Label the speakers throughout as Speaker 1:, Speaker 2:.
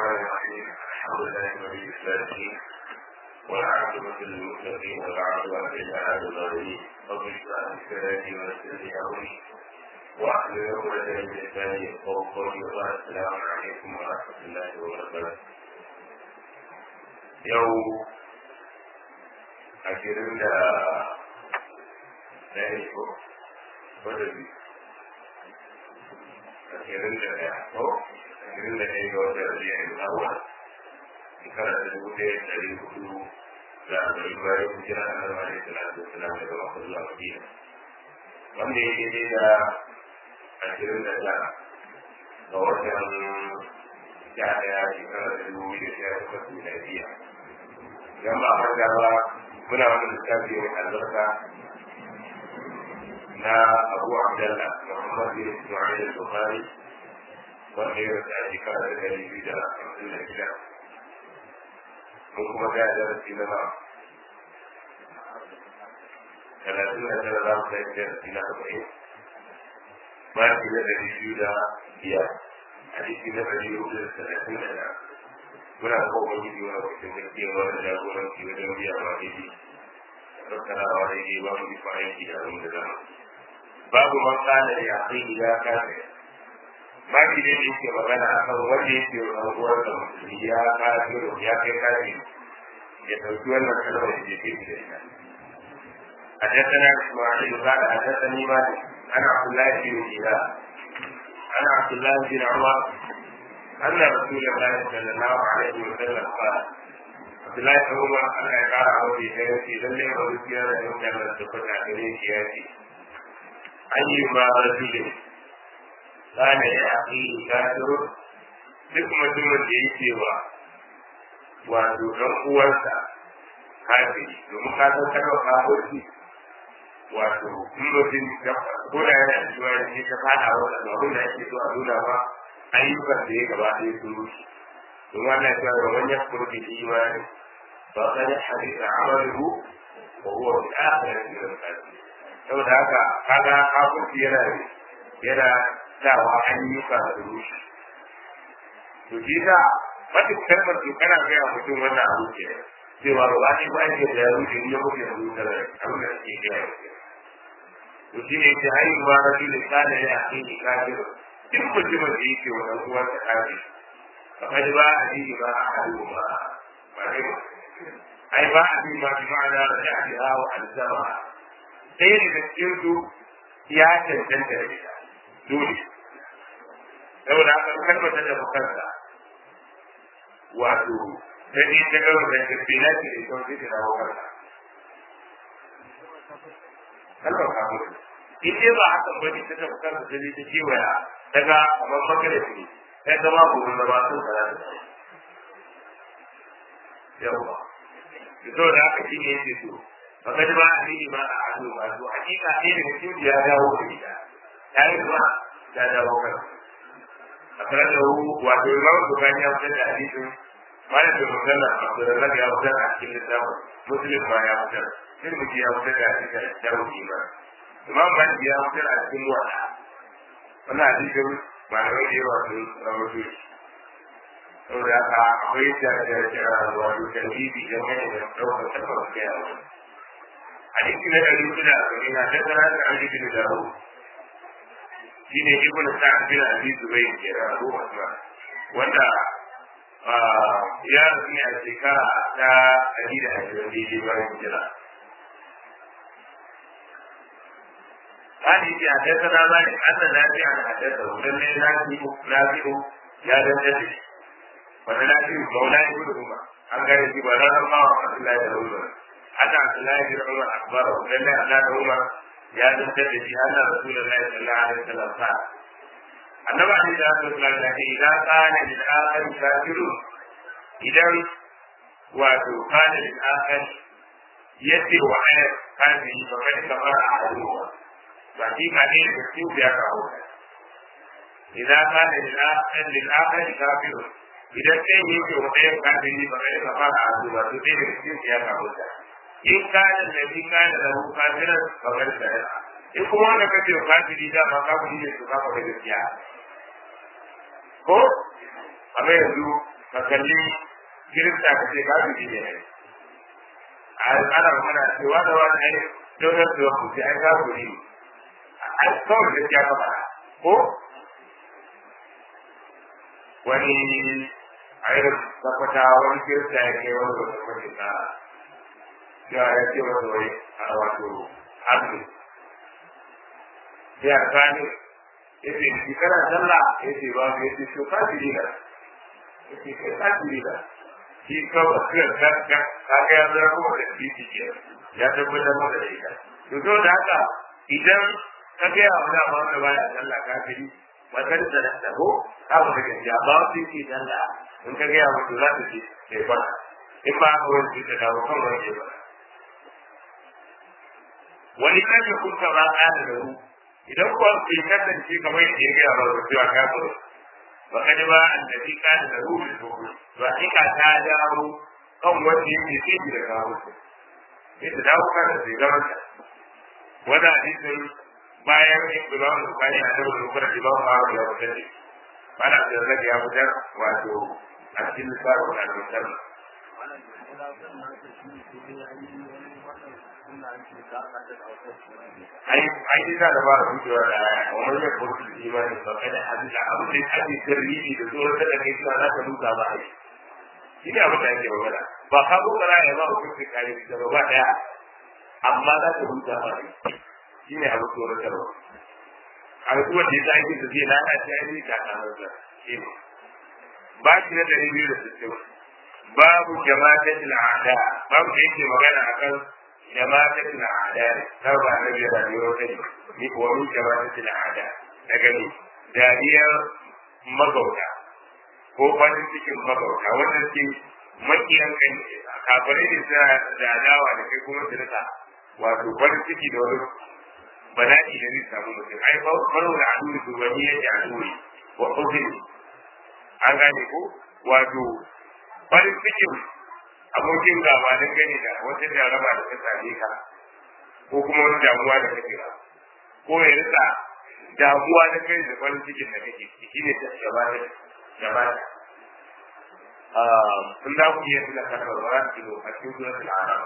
Speaker 1: الرحمن الرحيم الحمد لله ولي الصالحين والعاقبة للمتقين ولا عدوان إلا على الظالمين رب اشرح لي صدري ويسر لي أمري واحلل عقدة من لساني يفقهوا قولي وبعد السلام عليكم ورحمة الله وبركاته يوم ashirin da ɗaya ko wadda bi ashirin da ɗaya ko ashirin da ɗaya ga wata rabiya da zawa shekara da dubu ɗaya da ɗari hudu da arba'in bayan hijira a nan wani salatu wasalam daga maka zuwa madina wanda ya daidai da ashirin da tara ga watan sha ɗaya shekara da dubu da sha takwas miladiya idan ba a ba muna wani littafi mai albarka na abu abdalla muhammad bin ismail al-bukhari wanda ya rasa a shekara da dari biyu da hamsin da shida mun kuma ga darasi na ma talatin da tara za mu kai darasi na arba'in maki na dari biyu da biyar hadisi na dari hudu da talatin da ɗaya muna da kowa yi wani wakilin da ke wani jagoranci wajen biya ma daidai tattarawa daidai ba mu bisa aiki da abin da zama babu man kana da yaƙi ya kafe baki ne da yake magana a kan wanda yake rabuwar da musulmi ya kafe ya kai kafe ya ɗauki wannan kalmar da ke da ita حدثنا اسماعيل قال حدثني مالك عن عبد الله بن هلال عن عبد الله بن عمر أن رسول الله صلى الله عليه وسلم قال عبد الله بن عمر أن قال عن في سيرتي لم يكن رسيانا يوم لما تفت عليه سياتي أيما رجل كان يأخيه كافر duk mutumin da ya ce wa wato ɗan uwansa kafiri domin ka san kalmar kafirci wato in mutum ko da yana da cewa ya ta fada wa da abin da ake so a nuna ba ayyukan da ya gaba ɗaya sun rushe don wannan cewa da wani yakuru da imani ba ka da hadisa amalu wa huwa bi akhirati min al-qalbi saboda haka kaga kafirci yana yana dawa ayyuka da rushe to shi ka wata kalmar to kana ga ya mutum wannan abu ke cewa ba shi ba yake da rushe ne mutum da rushe da abin da ke ga to shi ne ta haihu ba rasul kana ya akhi kafiru duk mutumin da yake wa uwar da kafi kamar ba a ji ba a hadu ba ba ne ai ba a ji ma bi ma'ana da ya ji hawa alzama sai da cikin su ya cancanta da ita dole saboda haka kalmar da bukansa wato ta ji ta gaba da tafiya ce da ita wanda ta dawo kansa kalmar kafin in dai ba hakan ba ne ta tafi kansa sai ta kewaya daga kamar makare ne sai zama gobe da masu kara da yawa to da haka shi ne yake so baka ji ba a yi ma a ado ba to hakika ne da mutum ya dawo da ita ya yi ba ya dawo kan a kare da hu wato imam bukan ya fitar da hadisin malam da magana abdurrazak ya fitar a cikin littafin muslim ma ya fitar tirmidhi ya fitar da hadisin da ruhi ma imam malik ya fitar a cikin wata wannan hadisin malamai da yawa sun rawaito shi saboda haka akwai da wato tarbibi da mai da ɗaukar tabbas kai a wani hadisi na ɗari hudu da arba'in na tattara da an rikin da rahu shi ne ibn sa'ad bin abi zubair ke da abu usman wanda ya rasu ne a shekara ta ɗari da ashirin daidai bayan hijira hadisi a tattara ba ne an da lafiya da haddasa wurin ne lafiya ya dandace wani lafiya maula ya gudu kuma an gane shi ba ranar ma wa Abdullahi da Umar ana Abdullahi da Umar akbar wurin ne Allah da Umar ya dandace shi Allah Rasulullahi sallallahu alaihi wasallam sa annabi alaihi salatu wasallam ya ce idan kana lil akhir kafirun idan wato kana lil akhir yace wa ayat kafiri fa kai kamar a haduwa ba shi ka ne da su biya ka hau idan ka da lil'akar kafir idan ɗayan yake wa ɗayan kafiri ba kai ka fara azu ba to ɗaya da su biya ka hau in ka da nabi ka da lahu kafiran ba kai da in kuma wanda ka ce kafiri da ma kafiri ne su kafa da gaskiya ko amma yanzu ka kalli kirista ka ce ka bi ne ana magana cewa da wani ai dokar da ku sai ai ka guri a kawai da ya ka fara ko wani ayyar tabbata wani kirista ya kai wani wani wani na ya ya ce wani wani a wato hannu sai a kani ya ce shi kana sallah ya ce ba ya ce shi kafiri da ya ce kai kafiri da shi kawai kai ka ka ka ga ya zama kuma da shi ke ya tabbatar maka da ita to to da haka idan ka ga ya wani amma da baya sallah kafiri matar da da ko ka ba da gaskiya ba su yi sallah in ka ga ya mutu za ta ce sai kwana in ba ka wani da dawo kan wani ba wani kan ya kuka ba ƙara da ru idan kuwa bai kasance kamar yadda ya gaya ba da cewa ka zo ba ka ji ba an da shi ka da ru da dogo to a ka ta dawo kan wanda yake sai da kawo su sai ta dawo kan da sai zama ta wanda hadisin bayan Imam Bukhari a da Bukhari da Imam Ahmad ya fitar da bana da zaka ya fitar wato a cikin lissafin al-Musannaf ai ai ina da ba rubucewa da aya wannan ya furta da imani ba kada hadisa abu da ake sirri da tsoron da kai suna za ka duka ba ai shi ne abin da ake magana ba ka ko kana ya ba ku kai kare da ba daya amma za ka duka ba ai shi ne abu tsoron da ba a duk wanda ya zaki da zai lana shi ai ka kana da shi ne ba shi da dari biyu da sittin babu jama'atul a'da babu da yake magana akan جماعة الأعداء ترى نبي راديوتي ومن جماعة الأعداء تجني داريا مغوتا ko farin cikin magauta wanda ke makiyan kan kafirai ne suna da adawa da kai kuma su rika wato farin ciki da wani bala'i da zai samu mutum ai faru da adu da wani yake aduri wa hukumi an gane ko wato farin cikin abokin gaba don gani da wata jaraba da ta same ka ko kuma wani damuwa da kake ba ko ya rika damuwa da kai da farin cikin da kake shi ne ta gaba da gaba da sun da ku yi suna karɓar wa rasu kilo a cikin suratul arab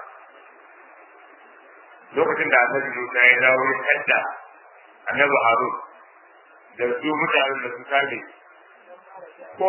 Speaker 1: lokacin da annabi Musa ya dawo ya tadda annabi Harun da su mutanen da su kage ko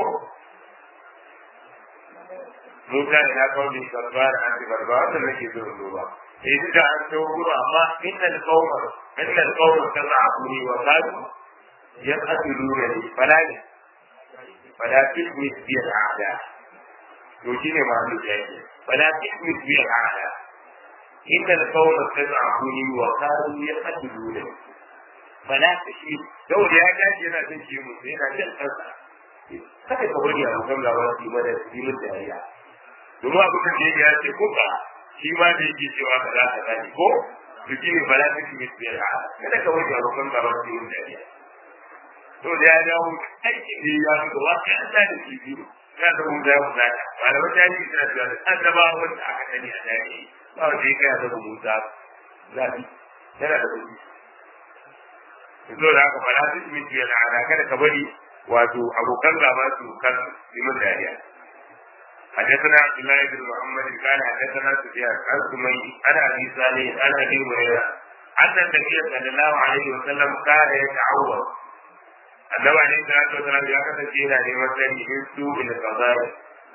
Speaker 1: Musa ya kawo min barbar an ci barbar da nake zo duba eh da an to guru amma innal qawma innal qawma tazabuni wa qadu yaqtuluna li fala fala tismi bi al-a'da to shine ma mu yake fala tismi bi al-a'da innal qawma tazabuni wa qadu yaqtuluna fala tismi to da ya gaji yana jin shi mu yana jin kansa kada ka bari a mutum labarin su mana su yi dariya domin abin da ya ce kuka shi ma da yake cewa ba za ka gani ko su ji ne bala ta kimi su yara kada ka bari a mutum labarin su yi dariya to da ya dawo aiki ne ya fi gaba ka an da shi biyu ya da mun zai kusa ta malaman jami'i suna cewa da an zaba wanda aka sani a jami'i ba wanda ya kai a zaba musa zafi yana da kuɗi. Zo da haka bala ta kimi su yara kada ka bari wato abokan gaba su kan yi min dariya حدثنا عبد الله بن محمد قال حدثنا سفيان عن سمي عن ابي صالح عن ابي هريره ان النبي صلى الله عليه وسلم كان يتعوذ annabi alaihi salatu wasalam ya kasance yana neman sani min su ila qadari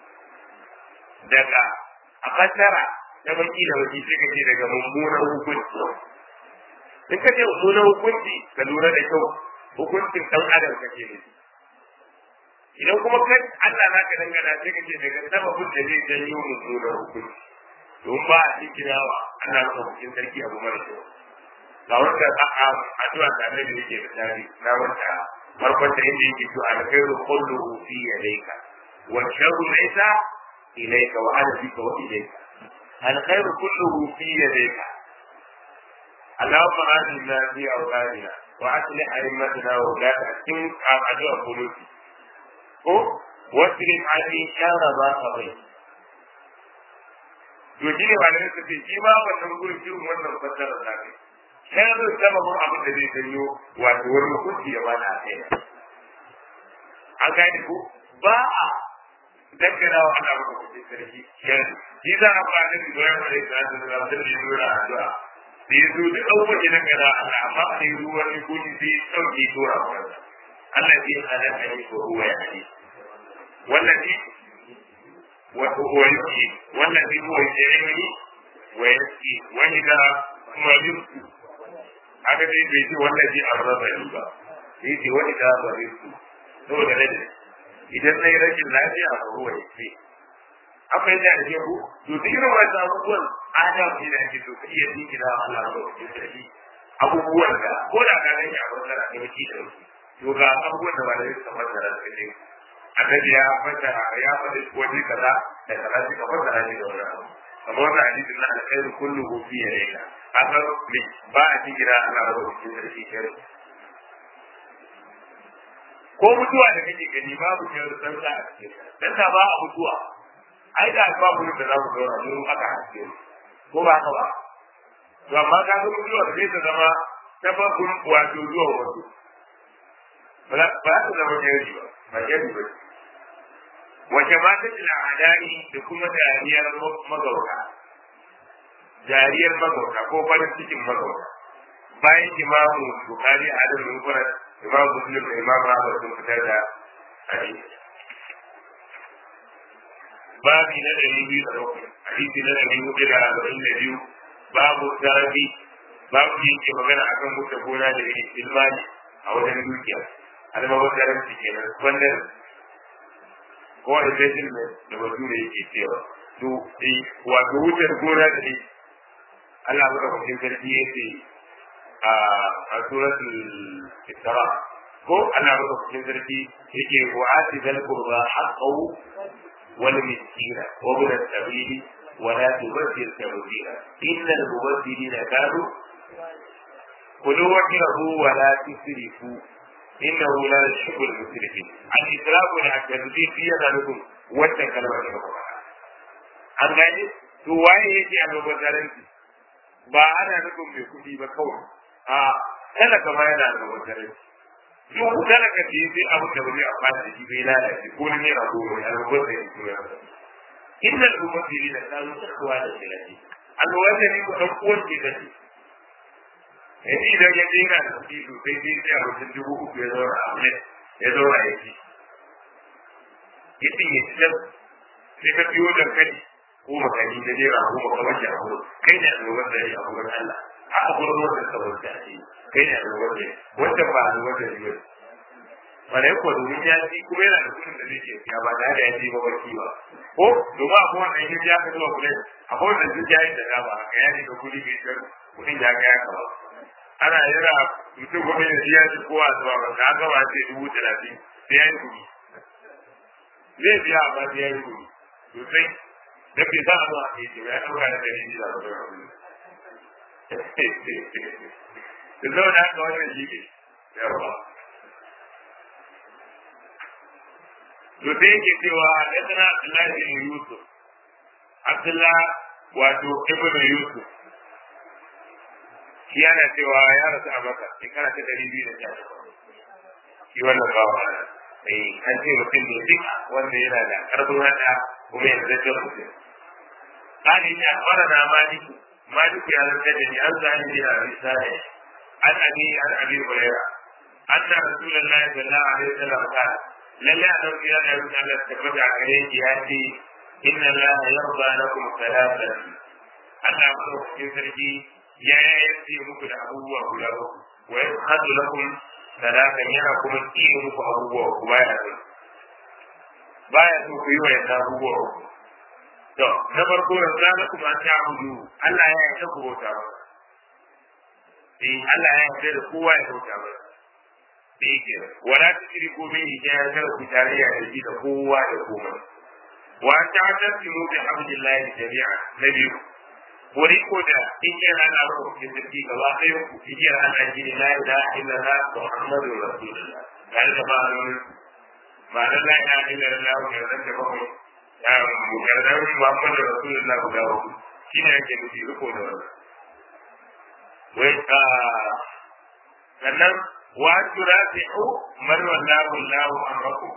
Speaker 1: daga a fassara da baki da baki sai kace daga mummunan hukunci in ka ce mummunan hukunci ka lura da kyau hukuncin dan adam kake ne idan kuma kai Allah na ka dangana sai kace daga sababin da zai janyo mummunan hukunci don ba a cikin yawa ana son hukuncin sarki abu mara kyau ga wanda a addu'a da annabi yake da tari na wanda farkon da inda yake to alkhairu kulluhu fi yadayka wa sharru laysa ilayka wa ana bika wa ilayka alkhairu kulluhu fi yadayka اللهم آتنا في أوطاننا وأصلح أئمتنا وولاة أحكم أدعو قلوبي ko wasirif ani shara ba ka bai to shi ne malamai su ce shi ma wannan gurin irin wannan fassara da kai sharri sababin abin da zai janyo wato wani hukunci ya bana a kai an gane ko ba a dangana wa Allah maka kuɗi sarki yanzu shi za a fara da Ibrahim alaihi salatu wa salam da ya nuna addu'a da ya zo duk abubuwan da dangana Allah amma a yi ruwan ne ko sai ya ɗauke tura wa Allah Allah zai halaka ne ko ruwa ya ce wallazi wa huwa yuki wallazi huwa yu'ini wa yasqi wa idha kuma yusqi haka dai bai ce wallazi arraba ni ba sai ce wa idha baritu saboda rage idan na yi rashin lafiya a ruwa ya ce akwai da ake ku to duk irin wasu abubuwan adam ne da ake to ka iya jingina wa Allah ba ku sarki abubuwan da ko da ka gani a fassara ne waki da waki to ga abubuwan da ba da suka fassara suka ce annabi ya fassara ya faɗi wani kaza da kaza suka fassara ne da wani abu amma wannan hadisin na alkhairu kulluhu fi yadayka haka ba a jingina Allah ba ku sarki kai ko mutuwa da kake gani babu ke da san a cikin dan ta ba a mutuwa ai da ba mu da za mu zauna mu aka haske ko ba haka ba to amma ka ga mutuwa da ta zama sababin wato zuwa wasu ba ba ta zama jari ba ba jari ba wace ma ta tila adani da kuma dariyar magauta dariyar magauta ko farin cikin magauta bayan imamu bukari a da mun imam muslim da imam ahmad sun fitar da hadisi babi na ɗari biyu da bakwai hadisi na ɗari hudu da arba'in da biyu babu tarabi babu da yake magana akan wuce gona da yake ilmani a wajen dukiya almawar taranci kenan wannan ko a investment da bature yake cewa to wato wuce gona da yake Allah madaukakin sarki yake a suratul isra ko Allah maka cikin sarki yake wa ati zal qurba haqqahu wal miskina wa bil sabili wa la tubaddil tabdila innal mubaddilina kanu kulu wajhahu wa la tusrifu innahu la yuhibbu al musrifin al israfu da at-tadbir fi yadalukum wannan kalmar da kuma an gane to waye yake a gaban ba ana nufin mai kuɗi ba kawai a talaka ma yana da wata duk talaka ce sai abu da wani a fata shi bai lalace ko ne a goma ya rubu da ya tura inna al-mufassiri da kanu takwa da shirati al-wanda ne ko dan uwan ke da shi yanzu idan ya dena da kuɗi sosai sai sai a wajen dubu uku ya zaura a mai ya zaura ya ci yace ya ci sai ka biyo dankali ko makani da jera ko makamanci a gurin kai ne a gaban da ya a gurin Allah a gurin wanda ka bauta a ce kai ne a gaban da wanda ba a gaban da ya wanda ya kuwa domin ya ci kuma yana da kudin da zai ke siya ba da ya ci ba barci ba ko domin a kowane yin ya ka zuwa kudin a kowane duk ya yi da dama ka ya ne ka kudi mai jar kudin ya ga ya kama ana yana mutum kuma ya ya ci kowa zuwa ba ka gaba ce dubu talatin sai ya yi kudi zai biya amma sai ya yi kudi sosai da ke sa zuwa ke ce ya ɗauka da ɗari biyu da ɗauka da zauna haka wannan shi ne yawa to sai yake cewa hadana Abdullahi bin Yusuf Abdullah wato Ibn Yusuf shi yana cewa ya rasu a Makka shekara ta ɗari biyu da sha shi wannan bawa eh an ce mutum ne duk wanda yana da ƙarfin hada kuma yanzu da mutum قال إن أخبرنا مالك مالك يا رجل عن زعيم بن أبي صالح عن أبي عن أبي هريرة أن رسول الله صلى الله عليه وسلم قال لن يعلم في أن يكون التفت عليه يأتي إن الله يرضى لكم ثلاثة أن أقول في سرقي يا يأتي مكن أبوه له ويسخط لكم ثلاثة ينكم الدين مكن أبوه وبايا baya so ku yi wa yadda abubuwa To, na farko yanzu na kuma ta hudu, Allah ya yarda ku bauta ba. Eh, Allah ya yarda da kowa ya bauta ba. Eh, ke wala ta shiri ko bin ya yarda ku tarayya da shi da kowa da komai. Wa ta tasimu bi hamdillahi jami'a na biyu. Wani ko da igiyar Allah ba ku sarki gaba ɗaya ku igiyar Allah shi ne la ilaha illallah Muhammadu Rasulullah. Tare da ma'anonin ma'anar la ilaha illallah wa yarda da bakwai mukarrar Muhammad da Rasulullah guda uku shi ne yake nufi riko da wannan. Wai a sannan wa turafi'u man wallahu Allahu amraku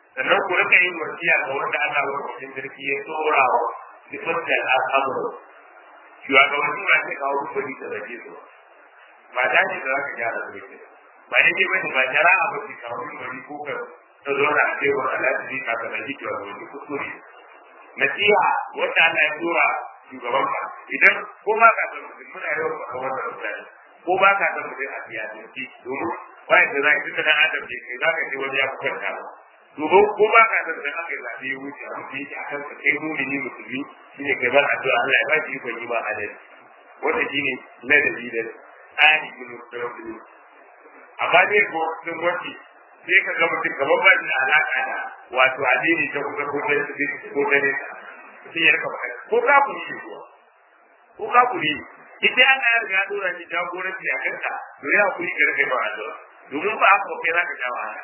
Speaker 1: sannan ku rika yin wasiya ga wanda Allah wa cikin sarki ya tsora wa sifatar al'amuru shugabanni ba sai kawo kuɗi da rage su ba ta ce da za ka gyara su ne ba ne ce bane ba jara'a ba ce kawo kuɗi ko ka ta zo na cewa Allah ta ka ka rage ki wani kuskure nasiha wanda Allah ya tsora shugaban ka idan ko ba ka san mutum muna yawan ba wannan mutane ko ba ka san mutum a siyasance domin wai da za ka tuka dan adam ne kai za ka je wani ya kwanta ba domin ko ba ka san da aka yi zaɓe ya wuce a mutum yake a kan ka kai mumini musulmi shine kai bar addu'a Allah ya ba shi ikon yi ma adalci wanda shine ladabi da tsari ne musulmi amma dai ko sun wace sai ka ga mutum kamar ba shi da alaƙa da wato addini ta kusa ko ta ko ta ne sai ya rika faɗa ko ka ku ne kuwa ko ka ku ne ita ana ya riga dora shi jagoranci a kanka to ya ku yi garkai ba a zuwa domin ba haka kai za ka ja wahala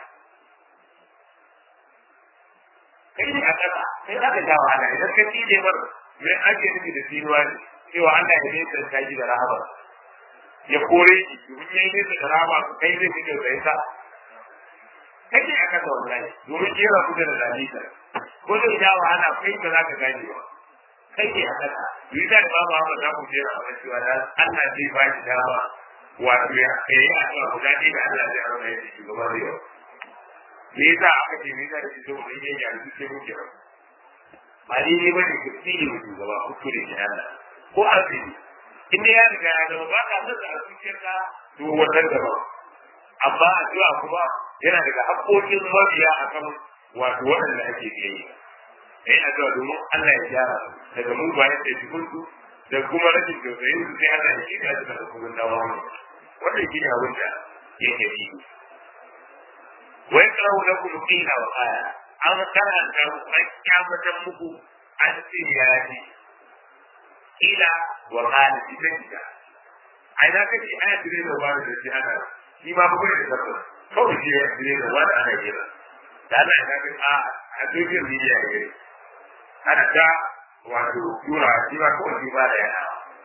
Speaker 1: kai ne a ƙasa sai za ka ja wahala idan ka tile mar mai ake nufi da tsinuwa ne cewa Allah ya nesa ta ji da rahama ya kore shi domin ya yi nesa da rahama kai zai fi kyau sai sa kai ne a ƙasa wallahi domin jera ku da lalita ko zai ja wahala kai ba za ka gane ba kai ne a ƙasa yi da ba ba ba za ku jera a cewa da Allah zai ba shi dama wato ya yi a cewa guda ɗaya da Allah zai aure ya shi gaba da yau me yasa aka ce me yasa da shi saboda yin ya yi sai muke ba ba ni ne bane ku tsiri mu gaba ku kure shi Allah ko azumi inda ya riga ya zama ba ka san da zuciyarka to wannan gaba amma addu'a kuma yana daga haƙoƙin mabiya akan wato waɗanda ake biyayya yayin addu'a domin Allah ya gyara daga mu bayan da shi kuntu da kuma rashin tausayin su sai Allah ya shi da su da kuma dawo wannan shi ne abin da yake yi wa yakrahu lakum qila wa qala an karanta an kyamatan muku an ce ya ji qila wa qala idan da ai na kace aya dire da wani da shi ana shi ma ba da tabbata kawai shi ya dire da wani ana jira da Allah ya ga a a dukkan media ne ana ta wato tura shi ba kawai shi ba da yana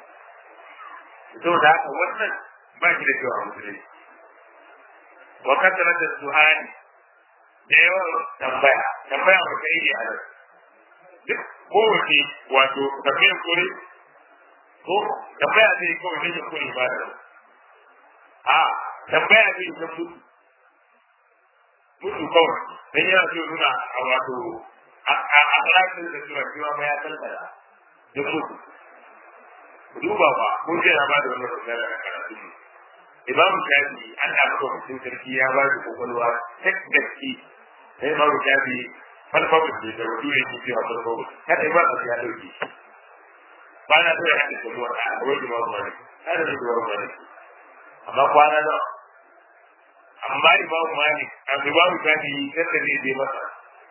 Speaker 1: to da haka wannan ba shi da kyau a musulunci wa kasara da suhani da yawan tambaya tambaya ba ta yi a nan duk kowace wato tambayar kore ko tambaya zai kawai ne da kore ba da a tambaya zai ta mutu mutu kawai dan yana so nuna a wato a ƙarfin da suna cewa ma ya tantara duk mutu duba ba ko ce na ba da wannan magana a karatu ne imamu shafi an da maka mutum sarki ya ba da kokolwa ta gaske sai imamu shafi falfafu ne da rudu ne ke cewa falfafu kada imamu ya dauke ba na so ya haɗa da ruwa a wani imamu malik kada da ruwa malik amma kwana nawa amma imamu malik a imamu shafi sanda ne je masa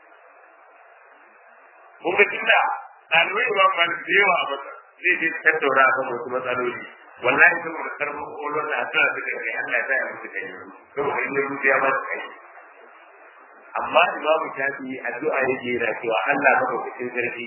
Speaker 1: kun ga tunda ɗalibai imamu malik da yawa a masa zai je tattauna a kan wasu matsaloli wallahi saboda karfin kolon da asira suka kai Allah ya musu kai saboda in yanzu ya ba su kai amma imamu shafi addu'a yake yana cewa Allah maka kucin sarki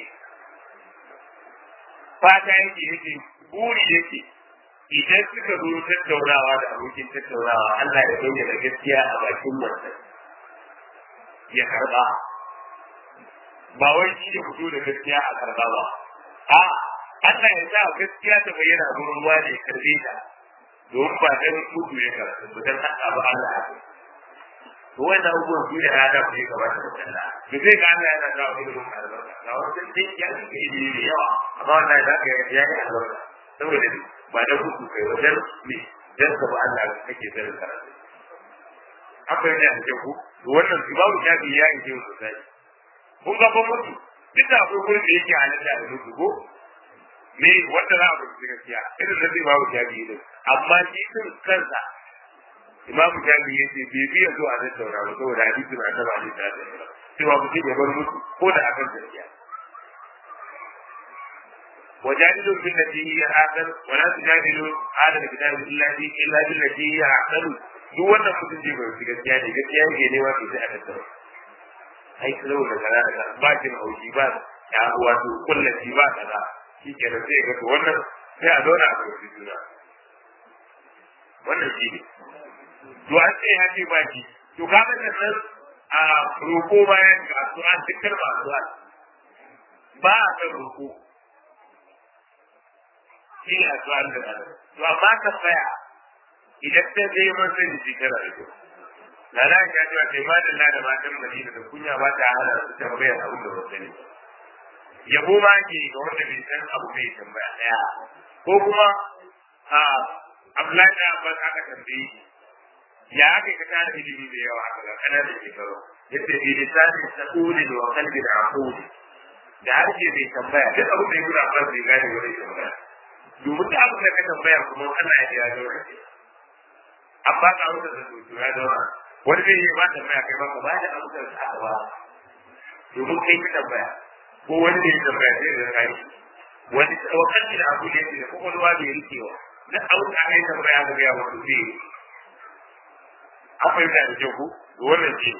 Speaker 1: fata yake yake buri yake idan suka zo tattaunawa da abokin tattaunawa Allah ya bayyana gaskiya a bakin wannan ya karba ba wai shi ne fito da gaskiya a karba ba a Allah ya sa gaskiya ta bayyana a gurin ruwa ne karbe ta domin ba dan mutu ya karatu ba dan haka ba Allah ya to wanda abubuwan su da ya da ku gaba da Allah to sai ga Allah yana da wani gurin albarka ga wannan dai ya yi ilimi da yawa amma wannan da ka ya yi albarka saboda ba da mutu kai wajen me dan ka ba Allah kake da karatu haka ne a cikin ku to wannan babu shafi ya yi jiyo sosai kun ga ba mutu duk da akwai gurin da yake halitta da mutu ko me wanda za a fahimci gaskiya irin da zai babu jami'i din amma shi din kansa imamu jami'i ya ce bai biya zuwa nan saura ba saboda hadisi na ta bani ta da cewa mutum ya bar mutu ko da akan gaskiya وجادلوا بالتي هي احسن ولا تجادلوا اهل الكتاب الا الا بالتي هي احسن duk wannan mutum ji bai fi gaskiya ne gaskiya yake ne wato sai a tattara ai kalau da gara da ba jin haushi ba ya wato kullaci ba kaza shi ke da sai ga wannan sai a zauna a kwanci juna wannan shi ne to an ce ya ce baki to ka ga nan a roƙo bayan ga su'al dukkan ba su'al ba a kan roƙo shi ne a su'al da ba to amma ka tsaya idan ta zai man sani shi tana da kyau na na ya cewa sai ma da da matan madina da kunya ba ta hana su tambayar abin da ba sani yabo ma ke ga wanda bai san abu bai tambaya daya ko kuma a Abdullahi da Abbas aka tambaye ya aka ka tara ilimi da yawa aka ga kana da shekaru yace bi lisanin sa'ulin wa qalbin aqul da harshe bai tambaya duk abin da yake Abbas bai gane wani tambaya domin da abin da ka tambaya kuma Allah ya ya daura shi amma ka wuce da su ya daura wani zai yi ba tambaya kai ba ka ba da abin da ka ba domin kai ka tambaya ko wani ne ya tambaya sai da kai wani wakati da abu da yake da kokolwa da ya rikewa na abin da aka yi tambaya ga ya wato zai an fahimta da kyau ko wannan ce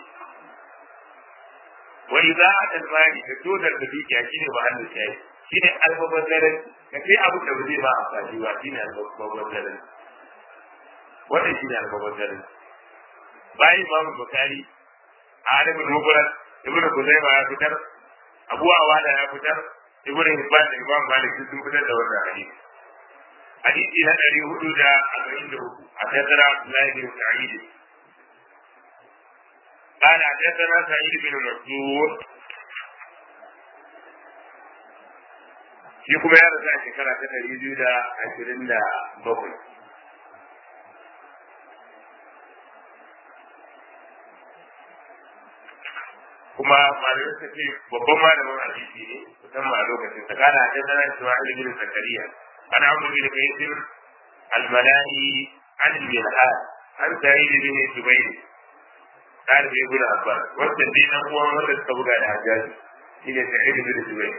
Speaker 1: wani za a talmari da dodar da dukiya shi ne mahallin shayi shi ne albabar daren ka sai abu da ba zai ba a fashi ba shi ne albabar daren wannan shi ne albabar daren bayan imamu bukari a adabin mubarak ibnu kuzaima ya fitar abu awada ya fitar ibnu hibban da imam malik sun fitar da wannan hadisi hadisi na ɗari hudu da arba'in da uku a tattara abdullahi bin sa'id قال حدثنا سعيد بن منصور shi kuma ya rasu a shekara ta ɗari biyu da ashirin da bakwai. kuma malamai suka ce babban malamin hadisi ne musamman a lokacin sa kana da sanar cewa ilimin zakariya ana amru bi kaysir al-mala'i an al-bilhad an sa'id bin jubayr ɗalibi ibn abbas wanda dai nan uwan wanda suka buga da hajjaji shine sa'id bin jubayr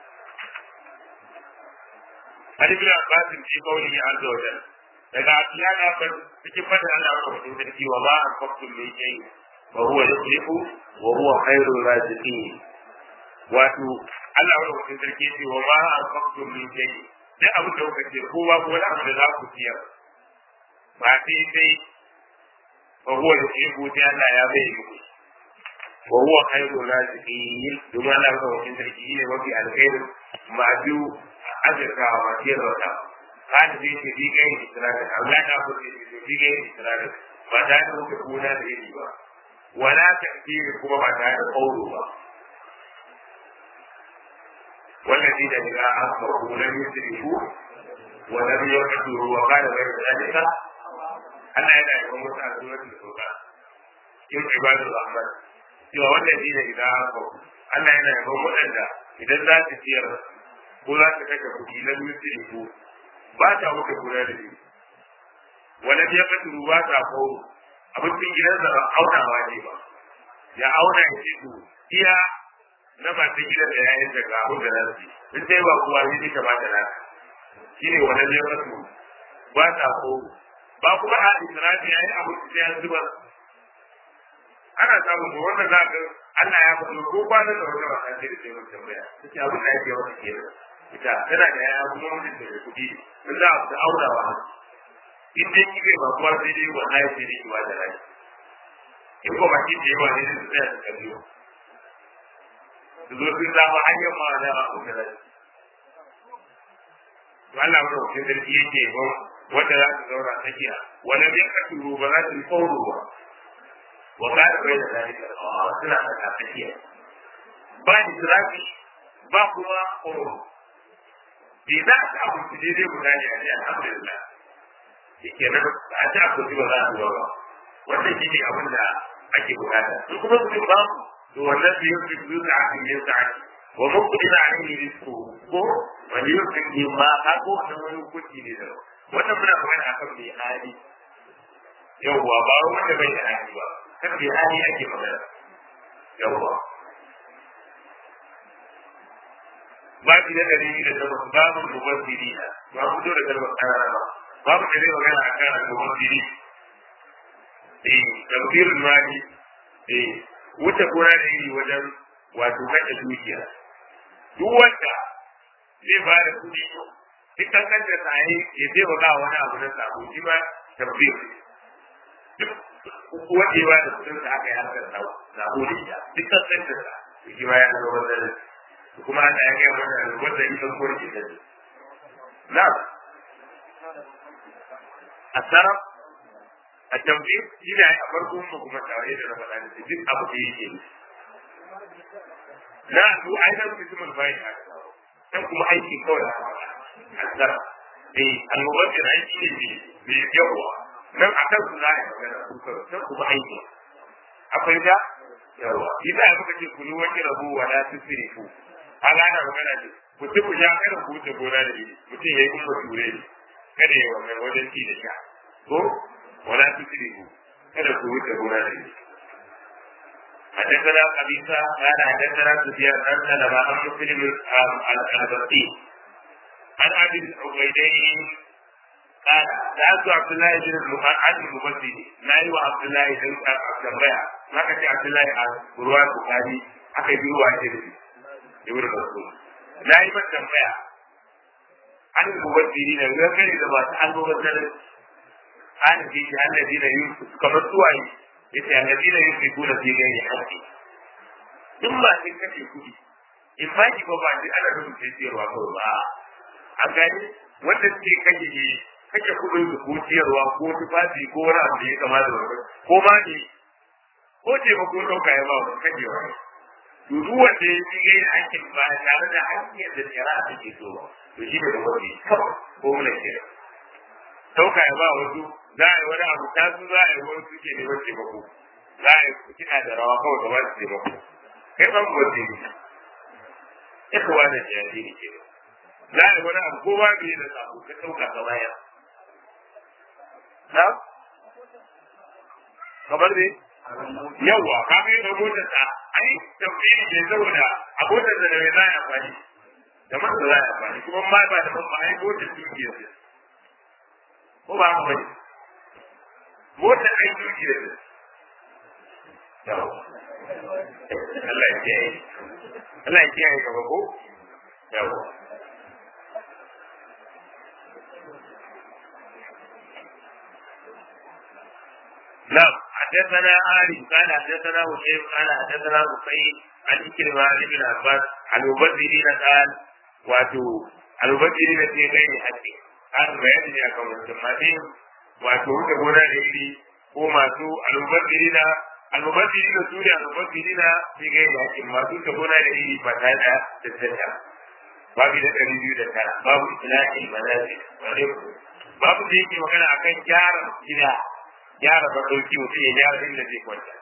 Speaker 1: an ibn abbas fi qawlihi azza wa jalla daga abdullahi na bar cikin fadin Allah wa mutum sarki wa ma anfaqtum min shay'in wa huwa yukhlifu wa huwa khairur raziqin wato Allah wa mutum sarki ce wa ma anfaqtum min shay'in duk abin da kuka ce ko ba wani abu da za ku ciyar ba sai sai wa huwa yukhlifu sai Allah ya bai muku wa huwa khairur raziqin domin Allah wa mutum sarki ne mafi alkhairin ma'adu azurkawa masu yin rauta kada zai ce bi kai isra'il Allah ta ku ce bi kai isra'il ba ta da muka kuna da iri ba wala takdiri kuma ba ta da kauro ba والذين إذا أصبحوا لم يسرفوا ولم يقتلوا وقال غير ذلك أنا هنا يقول مسألة سورة الفرقان يوم عباد الرحمن سوى والذين إذا أصبحوا أنا هنا يقول مسألة إذا ذات سير ko za ta kashe kuɗi na dutse ko ba ta wuce kuna da shi wani ya kasu ba ta kawo abincin gidansa ba aunawa ne ba ya auna ya ce to iya na masu gidan da yayin da ga abin da za su in sai ba kuwa ne ta ba ta nasa shi ne wani ya kasu ba ta kawo ba kuma a israfi ya yi abin da ya zuba ana samun ko wannan za ka Allah ya faɗo ko kwanan da wata wata ce da ke mun tambaya take abin da yake wata kenan ita tana da yaya kuma mutum da kuɗi in za a fita aurawa in dai kike ba kuwa sai dai wallahi sai dai kiwa da rai in ko ba kin da yawa ne su tsaya su kallo su zo sun zama hanyar ma da ba ku da rai to Allah ya rubuta sarki yake ba wanda za su zauna tsakiya wala bai ka turo ba za su fauro ba wa ka da bai da zalika suna da tsakiya ba israfi ba kuma tsoro bai za a samu su daidai guda ne a ce alhamdulillah shi ke nan a ci abinci ba za a zuwa ba wannan shi ne abin da ake bukata su kuma su ba to wannan su yi su zuwa a kan yin sa'a wa mun kuɗi na an yi risko ko wani yin sun yi ma har ko wannan wani hukunci ne da wannan muna kuma a kan mai hali yawwa ba wanda bai da hali ba kan mai hali ake magana yawwa babu na ɗari da takwas babu mubazziri na ba fito da kalmar ƙarara ba babu da zai magana a kan mubazziri eh tafsirin mali eh wuce gona da iri wajen wato kashe dukiya duk wanda zai ba da kuɗi duk kankan da tsaye ya zai wa wani abu na sabo shi ma tafsir duk wanda ya ba da kuɗin sa aka yi harkar sabo da ita duk kan da sa shi ma ya zama wannan kuma ana ya ga wannan wanda ita ko ke da na asara a tambayi shi da a farko mu kuma tare da raba da duk abu da yake na su ainihin mutumul bayan haka dan kuma aiki kawai asara eh annobar da aiki ne mai yawa nan a kan su za a yi magana su kawai dan kuma aiki akwai da yawa ita ya muka ce kunu wani rabu wa la tusrifu an ana magana ce ku ci ku sha kada ku wuce gona da iri mutum ya yi kuma ture ne kada ya wannan wajen ci da sha ko wala tusrifu kada ku wuce gona da iri حدثنا قبيصة قال حدثنا سفيان عن سلمة عن مسلم البصري عن ابي العبيدين قال سألت عبد الله بن عن المبصري ما هو عبد الله بن عبد الله ما كان عبد الله عن رواه البخاري aka yi ruwa ce da shi ibn mas'ud na yi mata tambaya an mubaddiri na ga kare da masu almubazzarin an ji shi allazi na yusuf kamar suwaye yace allazi na yusuf kuna fi gani haƙƙi in ba sun kashe kuɗi in ba ki ba ba shi ana rubuce ciyarwa kawai ba a gani wanda suke kashe ne kashe kuɗin su ko ciyarwa ko tufafi ko wani abu da ya kama da wani ko ma ne ko taimako ɗauka ya ba wani kashewa ne to duk wanda ya yi yin aikin ba tare da hanyar da tsira a take so to shi ne da wani kawai ko mula ke ɗauka ya ba wasu za a yi wani abu ta su za a yi wani suke neman taimako za a yi kiɗa da rawa kawai gaba su taimako kai ban wanda ne ya kawo da jihadi ne ke za a yi wani abu ko ba bai da sabo ka ɗauka ka baya na kamar ne yawwa ka ga yadda motar ta ai tafsiri ne saboda a motar da mai za a amfani da man da za a amfani kuma ma ba da man ba ai motar dukiyar ce ko ba haka bane motar ai dukiyar ce yawwa Allah ya kiyaye Allah ya kiyaye gaba ko yawwa نعم حدثنا آلي قال حدثنا هشيم قال حدثنا رقيب عن إكرمة عن ابن عباس عن المبذرين قال واتو المبذرين في غير حد هذا بيان يا قوم الجماعين واتو تقول لي ko masu almubazzirina almubazzirina su ne almubazzirina fi gai da hakin masu ta gona da iri ba tare da tattata babu da ɗari biyu da tara babu islahi manazi babu da yake magana akan gyara gida gyara badauki mutum ya gyara inda zai kwanta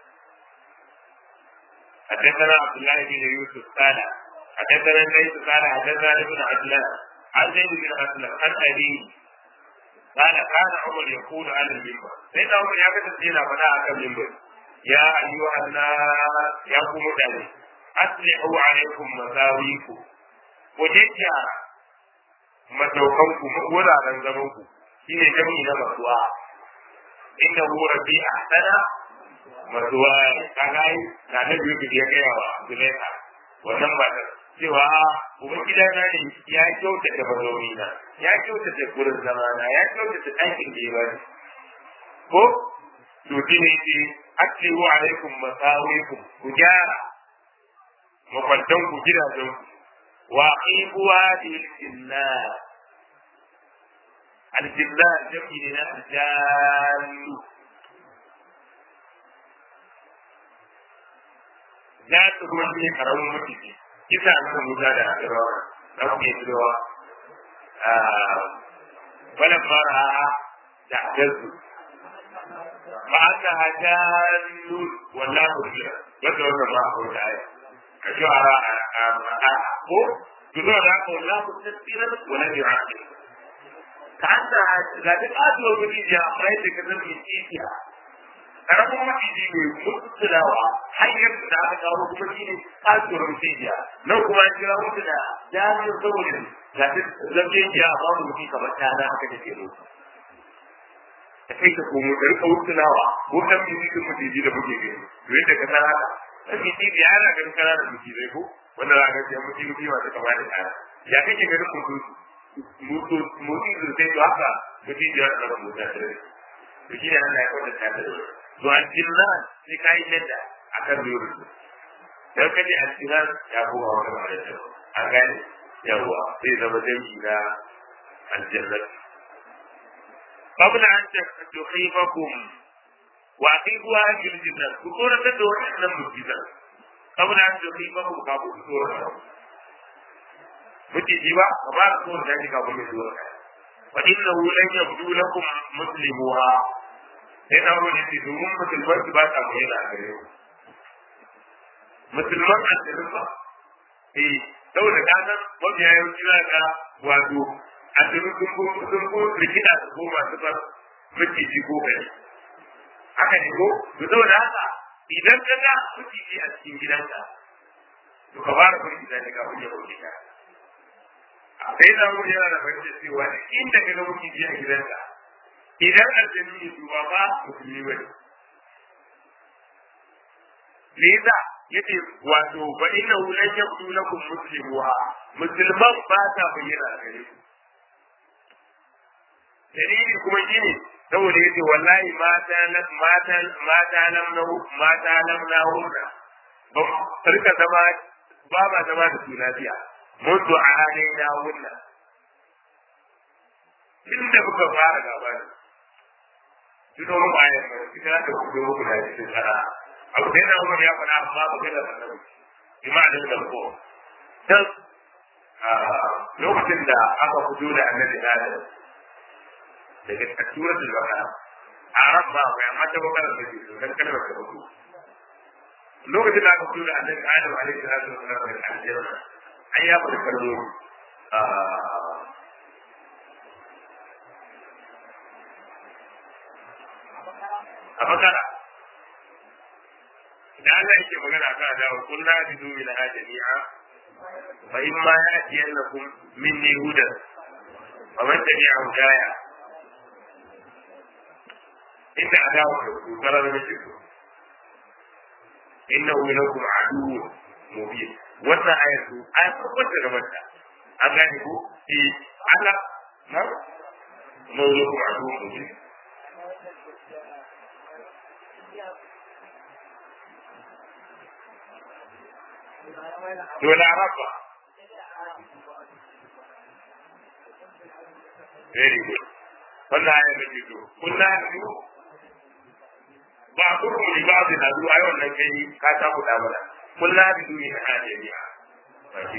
Speaker 1: حدثنا عبد الله بن يوسف قال حدثنا الليث قال حدثنا ابن عدلان عن زيد بن اسلم عن ابي قال كان عمر يقول على المنبر سيدنا عمر يا كتب سينا فدا على المنبر يا ايها الناس يا قوم داني اصلحوا عليكم مساويكم وجدوا masaukanku wuraren zamanku shine jami'i na masuwa inda hu rabbi ahsana masuwa kaga yi na da biyu ya gaya wa Zulaika wannan ba ta cewa kuma gida na ne ya kyautata mazauni na ya kyautata gurin zama na ya kyautata ɗakin da ya bani ko to shi ne ce aktiru alaikum masawikum ku gyara makwantan ku gidajen ku wa aqibuwa lillah aljillah jami'i ne na aljallu za su kuma shi karamin mutuki kisa na musa da asirawa na kuma yi cewa falan fara da ajalsu ba an da hajallu wallahu biya wanda wanda ba a wata aya ka shi a ko tuzo da haka wallahu tasirar wala bi aqil ka an da ga duk azuwa gudu ya mai da kasar mai titiya karamin maciji ne mutulawa hanyar da aka kawo kuma shi ne kasuwar mutujiya nan kuma an kira mutu da jami'in saboda ga duk zafiya a babu mutum kamar ta na haka da ke mutu da kai ta komo da rika mutulawa ko kan mutu mutuji da muke gani to yadda ka san haka kan mutuji ana ganin kananan mutijai ko wanda za a ga mutum mutum masu kama da kaya ya kake ganin mutu mutu mutu sai to haka mutujiya da mutu da to shi ne Allah ya kwatanta da to aljinnan sai ka yi yadda akan nurin dan kaje al-sinan ya koma wata ma'ana an gane yawa zai zama dangi na aljannat qabla an tukhifakum wa aqibuha fil jannat ku tsora ta da wannan mujizan qabla an tukhifakum ka ku tsora muke ji ba ba ku tsora da ka ku tsora wa innahu lan yabdu lakum muslimuha sai na wani ce domin musulman su ba sa bayyana a gare ku musulman aljanna ba eh saboda kasan mafiya yawanci za ka wato a cikin sun ko rikida su ko masu far maciji ko gari haka ne ko to saboda haka idan ka ga maciji a cikin gidanka to ka fara kun gida ne ka kunya kunya ka sai da mu yana da fahimta cewa inda ka ga maciji a gidanka idan aljanu ne su ba ba musulmi ba ne me yasa yace wato fa innahu lan yabdu lakum muslimuha musulman ba ta bayyana gare ku dalili kuma shine saboda yace wallahi mata mata mata lam nahu mata lam nahu ba sarka zama ba ba zama da su lafiya mutu a halin na wunna inda muka fara gaba ne tuno mu ayar ita da ku ku da cikin tsara abu da yana umar ya faɗa amma ba gada da nan bi ma'anin da ko dan lokacin da aka fito da annabi Adam daga suratul baqara arab ba kai amma ta bakara da shi dan kalmar ta fito lokacin da aka fito da annabi Adam alaihi salatu wasallam daga aljanna ai ya fara kallo a bakara da Allah yake magana kan da kullu hadidu min jami'a fa in ma yatiyannakum minni hudan fa man tabi'a hudaya inda adawa da ku kala da shi innahu lakum aduwwun mubin wannan ayatu ayat farkon da gabata an gane ko eh Allah na mawlakum aduwwun mubin to laraba very good wannan ayar da ke to kunna biyu ba kurmu ni ba da nadu ayi wannan kai ka ta kuda mana kunna biyu ne a jami'a ba shi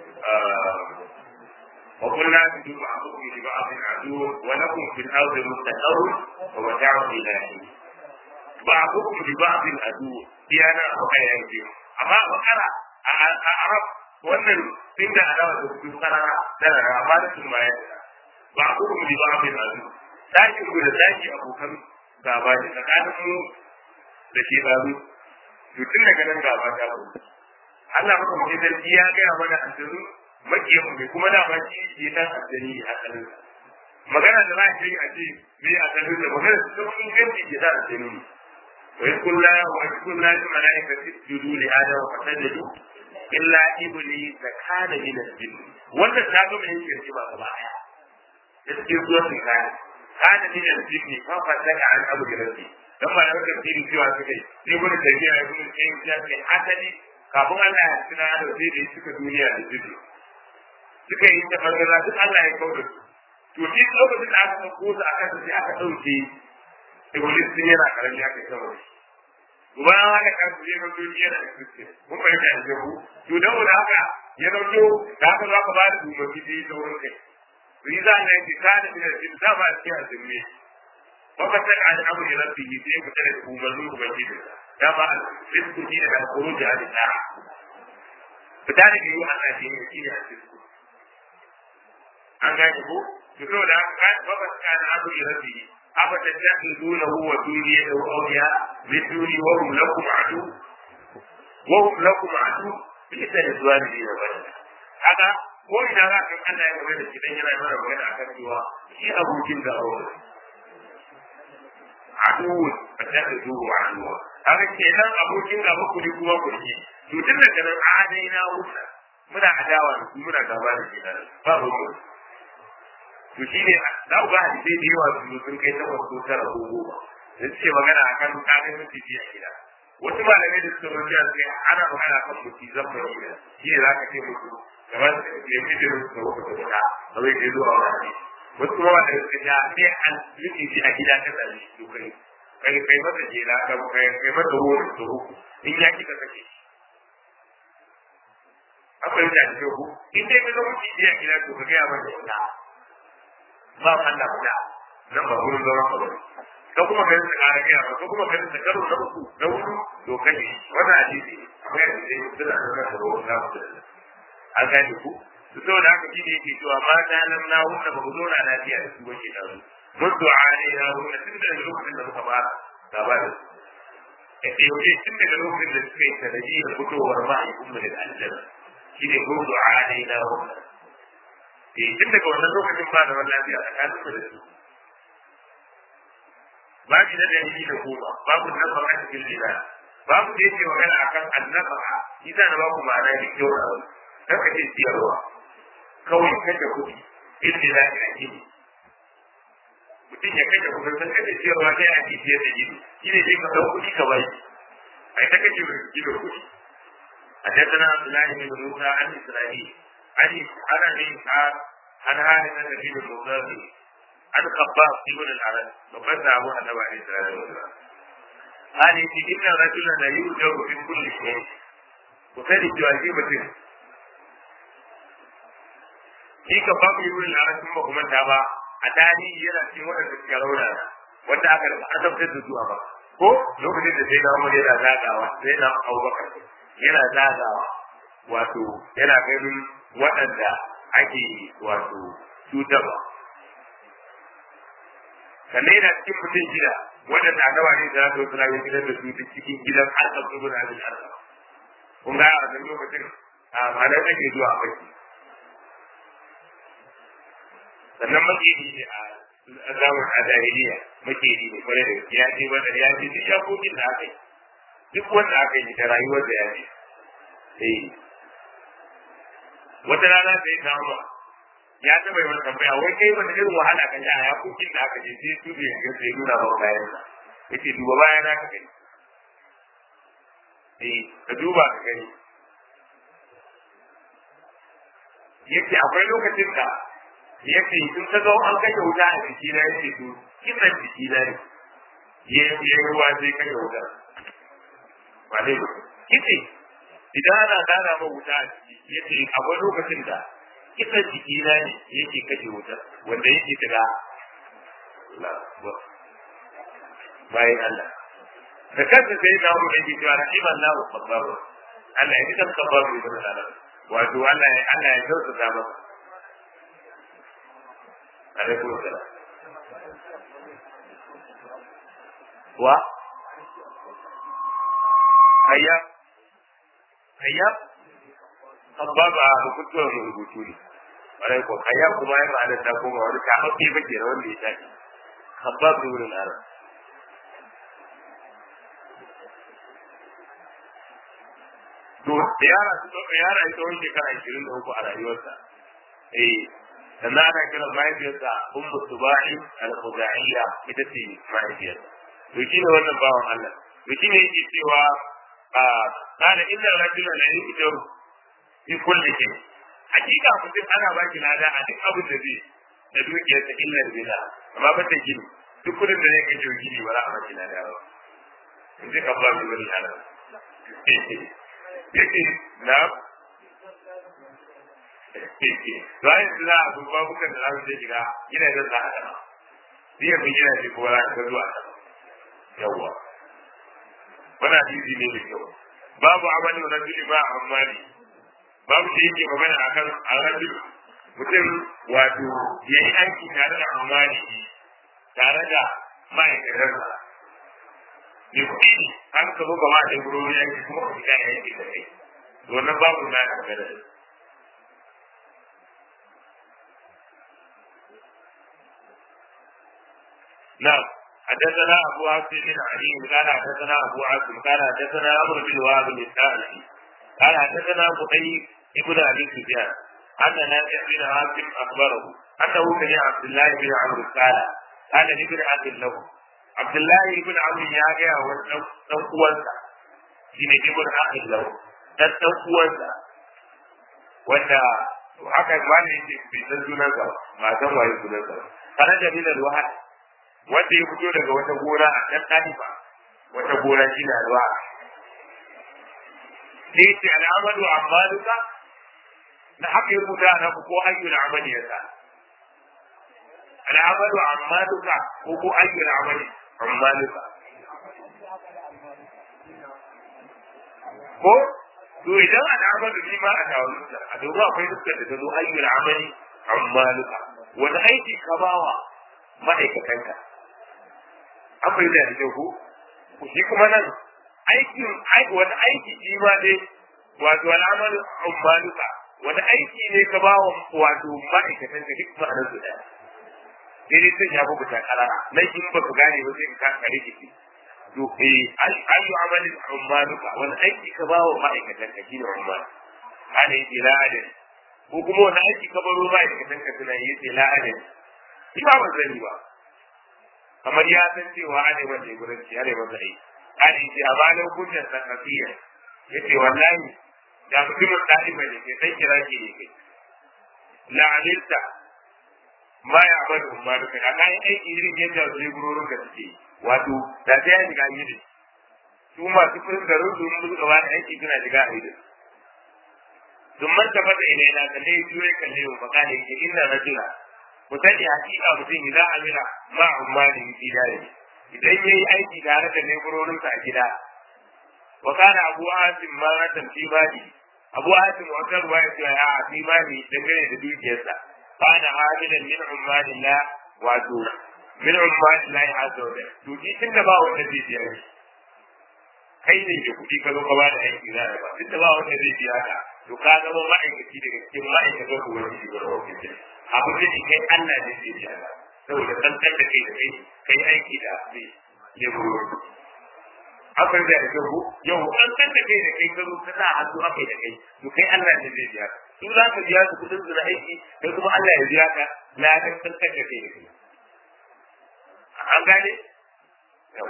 Speaker 1: wa kunna biyu ba kurmu ni ba da nadu wa lakum fil ardi mustaqarr wa mata'u ilahi ba kurmu ni ba da nadu diyana ayyar biyu amma bakara a arab wannan din da adawa da su karara da amma da sun bayar ba ku mu di ba mai nazu daki ku da daki abokan gaba ne tsakanin mu da shi babu to tun daga nan gaba ta ku Allah maka mu da ya ga mana addini makiyan mu kuma da ba shi ke dan addini a kalin magana da za a yi a ce me a kalin da magana su kuma inganci ke da addini وإذ قلنا وإذ قلنا للملائكة اسجدوا لآدم فسجدوا إلا إبليس كان من الجن وأنت تعلم من يمكن ba gaba ɗaya da cikin suratul kayan kana min al-jinni fa fataka an abu rabbi dan ma yau kan tiri cewa suka yi ne gurin tafiya ya gurin sai ya ce asali kafin Allah ya tuna da sai da suka duniya da jiki suka yi ta fargaza duk Allah ya kauda su to shi lokacin da aka dauko su aka sai aka dauke iblis din yana karami aka kama shi bayan haka kan su yana duniya yana da kristi mun bai da ku to dan wanda haka ya dauko da haka za ka ba da umarni da sauran kai riza na yake kada min al da ba shi a zimmi waka sai an amri rabbihi sai ku tare da umarni ubangiji da ba rizqu ni da khuruj al sa'a fita da yi Allah shi ne shi ne a cikin an gane ko to saboda haka waka sai an amri rabbihi أفتتخذونه وذريته أولياء من دوني وهم لكم عدو وهم لكم عدو بئس للظالمين بدلا هذا ko ina za ka Allah ya magana shi dan yana mana magana akan cewa shi abokin da aure aduwun a tafi zuwa aduwa haka kenan abokin da ku ne kuma ku ne to tun daga nan adai na wuta muna adawa da su muna gaba da shi ba ba mu to shi ne za ku ga hadisai da yawa su sun kai takwas ko tara ko goma da suke magana a kan kayan mutunci a gida wasu malamai da suka rubuta sai ana magana kan mutu zan mai gida shi ne za ka ce musu kamar ya fi da musu da wasu da wuta ba zai je zuwa wani wasu kuma wanda suka ja sai an rufe shi a gida ta tsari su kai kai kai masa jela ka kai kai masa ruwan da uku in ya kika sake shi akwai da ke ku in dai ka zama ci a gida to ka ga ba da wuta ba Allah guda nan ba gurin zama ka ba ka kuma kai da ƙara gaya ba ka kuma kai da karo na uku na hudu to kai wannan hadisi akwai hadisi da da da ruwan da mu da an gane ku to saboda haka shi ne yake cewa ma da nan na hunna ba ku zo na lafiya da su wace da su mutu ali ya hunna tun da lokacin da muka fara gaba da su e yau tun daga lokacin da suka yi sanadiyar fitowar mahaifin mu daga aljanna shi ne mutu ali na hunna eh tun daga wannan lokacin ba da wannan lafiya tsakanin mu da su babu na dalili da goma babu nafaqa cikin lila babu da yake magana akan annafaqa shi da na baku ma'ana da kyau a wani kan ka ce siyarwa kawai kashe kuɗi inda za ka ake mutum ya kashe kuɗi sun kashe siyarwa sai ake siyar da jini shi ne sai ka ɗau kuɗi ka bai a ta kashe gidan kuɗi حدثنا عبد الله بن موسى عن اسرائيل عن عن ابي اسحاق عن هانئ بن المغازي عن خباب ابن العرب وقد ابو النبي عليه الصلاه والسلام قال ان رجلا لا يؤجر في كل شيء وكان يجازي مثل shi ka babu yi wurin larabcin ba kuma ta ba a tarihi yana cikin waɗanda suka rauna wanda aka azabtar da zuwa ba ko lokacin da sai na umar yana zagawa sai na abubakar yana zagawa wato yana ganin waɗanda ake wato cutarwa sannan yana cikin mutum shida waɗanda annaba ne da zata wasu ya gidan da su cikin gidan harkar su guda abin harkar kun ga a wannan lokacin a malar ake zuwa a baki sannan makeri ne a zaman a jahiliya makeri ne kwarai da gaske ya ce wanda ya ce duk yakokin da aka yi duk wanda aka yi da rayuwar da ya ce eh wata rana da ya kama ya taɓa yi wani tambaya wai kai wani irin wahala ka ji a yakokin da aka je sai su bai ga sai nuna ba bayan sa yace duba bayan na ka gani eh ka duba ka gani yace akwai lokacin da yace in ka zo an kashe wuta a jiki na yace to kisan jiki na ne ya ya ruwa sai kashe wuta ba dai kice idan ana gana ma wuta a jiki yace akwai lokacin da kisan jiki na ne yake kashe wuta wanda yake daga bayan Allah da kansa sai na mu da cewa rahiman lahu sabbaru Allah ya kisan sabbaru ibn Allah wato Allah ya Allah ya kyautata masa alaikum salam wa ayyab ayyab sabbaba hukuntuwar rubutu ne ƙwarai ko ayyab kuma ya ma'ana ta koma wani kafafe ba ke wanda ya tashi sabbab da wurin arab to yara su yara ita wani shekara ashirin da uku a rayuwarsa eh sannan ana kiran mahaifiyarsa ummu subahi al-khuzaiya ita ce mahaifiyarsa to shi ne wannan bawan Allah to shi ne yake cewa a kana inda rajula la yujaru fi kulli shay hakika mutum ana ba ki lada a duk abin da zai da dukiyar ta illa bila amma ba ta gini duk kudin da zai kai jiwa gini ba za a ba ki lada ba in ji ka ba ki wani lada yake na bayan da za a duba bukan da za su shiga gina zan za a sama biyan bin gina ce kuma za ka zuwa sama yawwa wani hadisi ne da kyau babu amalin rajuli ba a amali babu da yake magana akan arajul mutum wato ya yi aiki tare da amali tare da ma'aikatarsa ne kuɗi ne an ka zo gaba da gurori yanki kuma ka fita yanki da kai wannan babu na da magana نعم حدثنا ابو عاصم بن علي قال حدثنا ابو عاصم قال حدثنا عمرو بن وهب الثاني قال حدثنا قتيب ابن ابي سفيان ان نافع بن عاصم اخبره انه سمع عبد الله بن عمرو قال قال لابن عبد له عبد الله بن عمرو يا جاء ودن uwansa shine ibn akhil lahu dan dan uwansa wanda haka wani yake bai san sunan sa ba san waye sunan sa faraja min alwahad wanda ya fito daga wata gona a kan talifa wata gona shine alwa sai ce al'amalu amaluka na haka ya rubuta na ko ayyul amali yasa al'amalu amaluka ko ko ayyul amali amaluka ko to idan al'amalu ni ma a tawalluta a dogo akwai dukkan da zo ayyul amali amaluka wani aiki ka bawa ma'aikatanka an bai da da ko shi kuma nan aikin wani aiki shi ma dai wato al'amalu amaluka wani aiki ne ka bawa wato ma'aikatanka duk ma'anar su daya sai dai sun shafi buta karara nan in ba ku gane ba sai ka kare ki to eh ayu amalin ummanuka wani aiki ka bawa ma'aikatan ka shine umman ana yi la adin ko kuma wani aiki ka baro ma'aikatan ka suna yi la adin shi ba ban sani ba kamar ya san cewa ana yi masa gurin shi ana yi masa aiki ana yi a bayan kunnan sakafiya yace wallahi da mutumin ɗaliba ne ke sai kira ki ne kai la'anilta ma ya bar umma da kai kayan aiki irin yadda su ne gurorin da suke wato da ta yi shiga yi su masu kurin garin su mun gaba da aiki suna shiga a idan sun manta fata ina na kalle juye kalle wa baka ne ke inna rajula ku sani hakika mutum idan amina ma umma da yi dare idan yayi aiki tare da leburorin sa a gida wa kana abu asim ma ratan fi badi abu asim wata ruwa ya ce a fi badi dangane da dukiyarsa kana hamilan min ummanillah wato min ummanillah azza wa jalla to shi tunda ba wanda zai biya shi kai ne da kuɗi ka zo ka bada aiki za ba tunda ba wanda zai biya ka to ka zama ma'aikaci daga cikin ma'aikatan ku wani shi gurin ofis abu da shi kai Allah ne zai biya ka saboda kankan da kai da kai kai aiki da ne ne gurin akwai da da ku yau an kan da kai da kai ka zo ka sa hannu akai da kai to kai Allah ne zai biya ka su za ka biya su kudin su na aiki kai kuma Allah ya biya ka na kan kan da kai da kai an gane yau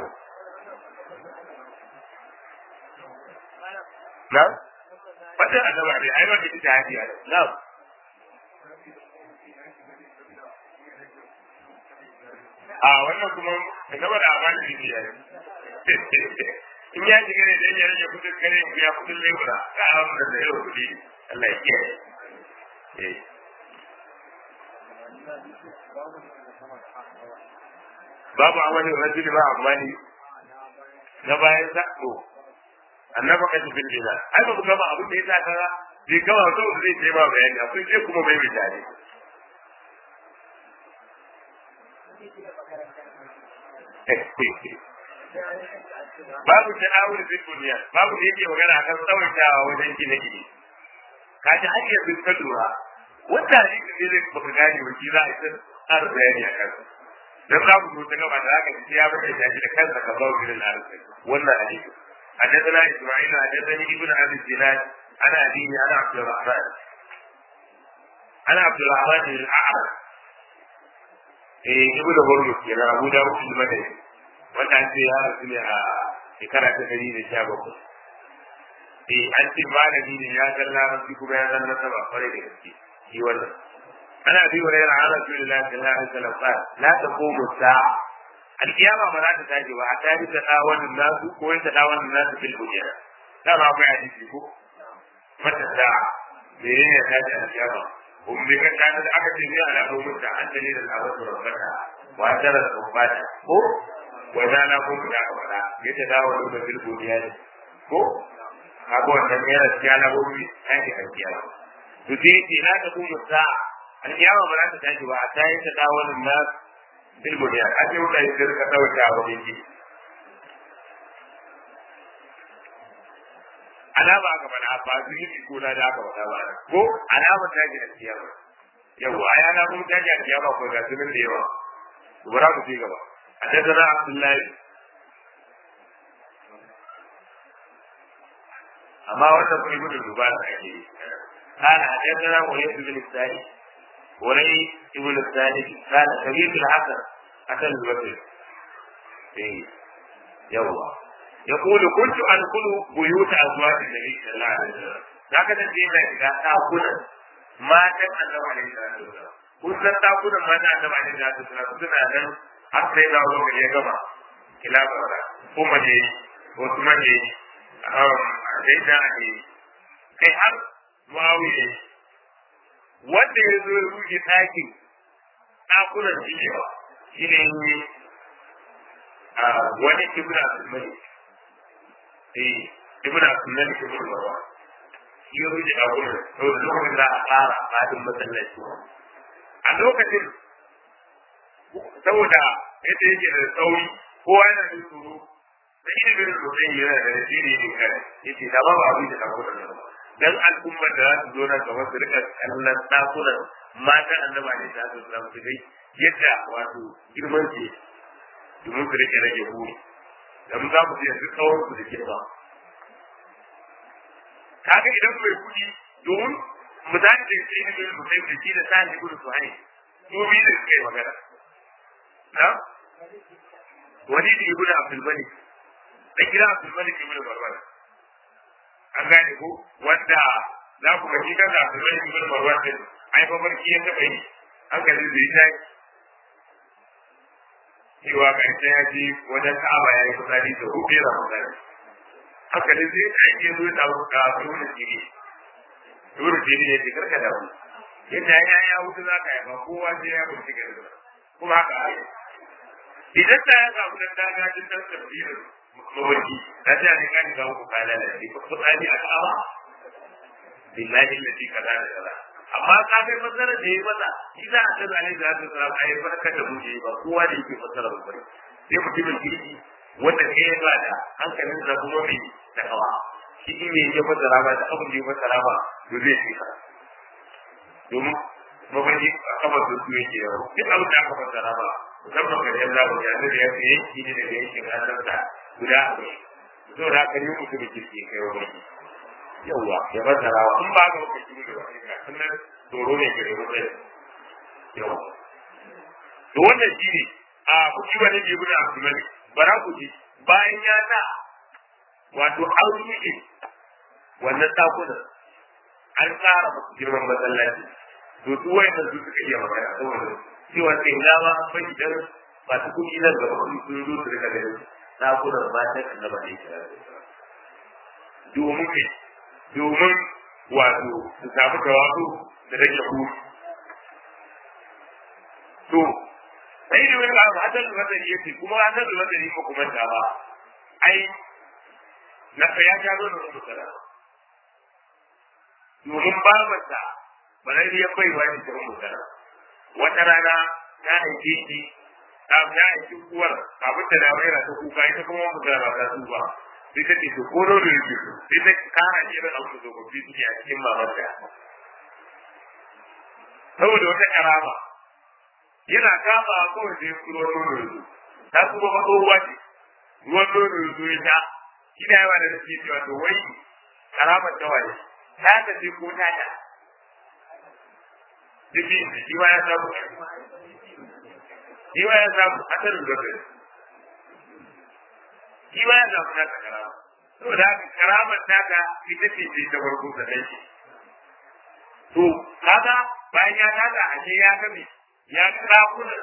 Speaker 1: na wata annaba ne ai wanda ita hadiya na a wannan kuma annaba da amana ne ya in ya shiga ne dan ya rage kudin kare ya kudin lebura ka amma da yau kudi Allah ya kiyaye eh babu amalin rajuli ba amani na bayan sa to annaba ka tafi dina ai ba gama abin da ya sa kaza bai gama so zai ce ba bayani akwai sai kuma mai misali babu ta'awul bil dunya babu da yake magana akan tsawaitawa wajen gine gine kaji har yanzu ka lura wanda ne da zai baka gane ba shi za a yi har bayani a kansa dan za mu ta gaba da haka ya bada shi da kansa ka bawo gidan arziki wannan hadisi حدثنا اسماعيل حدثني ابن ابي الزناد انا ابيه انا عبد الرحمن انا عبد الرحمن بن الاعرج eh ibnu hurmus kenan abu dawud al-madani wanda an ce ya rasu ne a shekara ta dari da sha bakwai eh an ce malami ne ya san larabci kuma ya san nasaba kwarai da gaske shi wannan ana bi wa rayar ala rasulullahi sallallahu alaihi wasallam qala la taqumu sa'a alkiyama ba za ta tashi ba a tari ta da wannan nasu ko ta da wannan nasu fil hujra da ba ku hadisi ko mata sa'a me ne ya tashi alkiyama ummi kan kana da aka ce ne ala rubuta an dalilin al-awwal rabbata wa tara al-ummata ko wanda na ko da ka fada yadda dawo da bil godiya ne ko abu wannan ne da ciya na gobe ai da alkiyama to sai ce na ta kuma sa alkiyama ba za ta tashi ba a tayi ta dawo nan na bil godiya a ce wuta ya ka dauka a wajen ji alama aka faɗa ba su yi ko na da aka faɗa ba ko alama ta ji alkiyama yawa ai ana kuma ta ji alkiyama ko ga sunan da yawa bara ku ci gaba حدثنا عبد الله أما وصف ابن الزبان قال حدثنا وليد بن الثاني وليد بن الثاني قال سميت الحسن حسن البصري إيه يوا يقول كنت أدخل بيوت أزواج النبي صلى الله عليه وسلم لكن الدين إذا تأكل ما كان النبي عليه الصلاة والسلام كنت تأكل ما كان النبي عليه الصلاة والسلام سنة أن حتى إذا أولو من يجمع كلا برا أمة دي عثمان دي سيدنا علي kai har Muawiya wanda ya zo ya ruge ɗakin ɗakunan jiyewa shi ne wani ibn Abdulmalik eh ibn Abdulmalik ibn Marwan shi ya ruge ɗakunan saboda lokacin da a fara fadin masallaci a lokacin saboda yadda yake da tsauri kowa yana da tsoro da ilimin mutum yana da nasiri ne kare yace da ba abin da ɗakunan ba dan al'ummar da za su zo nan gaba su rika kallon ɗakunan matan annaba ne da su zama su dai yadda wato girman ce domin su rike rage buri dan za mu je su tsawon su da ke ba kaga idan mai kuɗi domin misali da yake ne mai mutum da shi da sa ne gudu su hai su biyu da suka yi magana na wani da ibnu abdul malik da gida abdul malik ibnu barbara an gane ko wanda za ku ga shi kan da su zai ibn marwan din ai fa barki ya taba yi an ga zai zai cewa kai sai ya ji wajen ka'aba ya yi kusari da hudu da mutane haka ne zai ta yi zuwa ta ka zuwa jiri zuwa jiri ne ke karka da wani yadda ya ya hutu za ka yi ba kowa sai ya kunci gari kuma haka ai idan ta ya samu dan dagajin dan tafsirin mawarki ta ce ne kan ga ku kala da shi ko tsani a kawa billahi lati kaza da kaza amma ka kai fasara da yi mata shi za a tsara ne da su tsara ai barka da muje ba kowa da yake fasara ba bane sai mutumin kirki wanda ke ya ba da hankalin sa kuma mai takawa shi in me ya fasara ba da abin da ya fasara ba to zai shi domin mafarki a kamar da su yake yawo duk abin da aka fasara ba musamman ga yan zamu ya da ya fi yanki ne daga yankin hannunsa guda arba'in zo da haka ne mutum da kirki kai wa baki yawwa ya fassara wa in ba ga maka shi da wani ga sannan tsoro ne ke da mutane yawwa to wannan shi ne a kuci wani ne guda abdulmalik bara ku ji bayan ya sa wato an rufe wannan ɗakunan an tsara masu girman masallaci to su wayannan su suka iya magana saboda cewa sai dama fa idan masu kuɗi nan gaba sun sun zo su rika ganin ɗakunan matan annaba ne kira domin ne domin wato su samu tawazu da rage ku to sai da wani abu hasan da madani yace kuma hasan da madani ko kuma ta ba ai na ya ta zo da rubuta domin babarsa barariyar baiwa ne ta rubuta wata rana ta haife shi ta ya haifi uwar abin da na waira ta kuka ita kuma mu da ba ta su ba sai ta ce ko nono yake so sai ta kara irin abu da gobe suke a cikin mamarta saboda wata karama yana kama kawai sai ruwan nono yanzu ta kuma ba tsohuwa ce ruwan nono yanzu ya sha shi da yawa da nake cewa to wai karamar ta waye ta tafi ko ta ta duk shi ma ya samu shi ma ya samu asalin gaba shi ma ya samu naka karama saboda haka karamar taka ita ce ce ta farko da ɗan shi to kaga bayan ya tada ashe ya ga me ya ga ɗakunan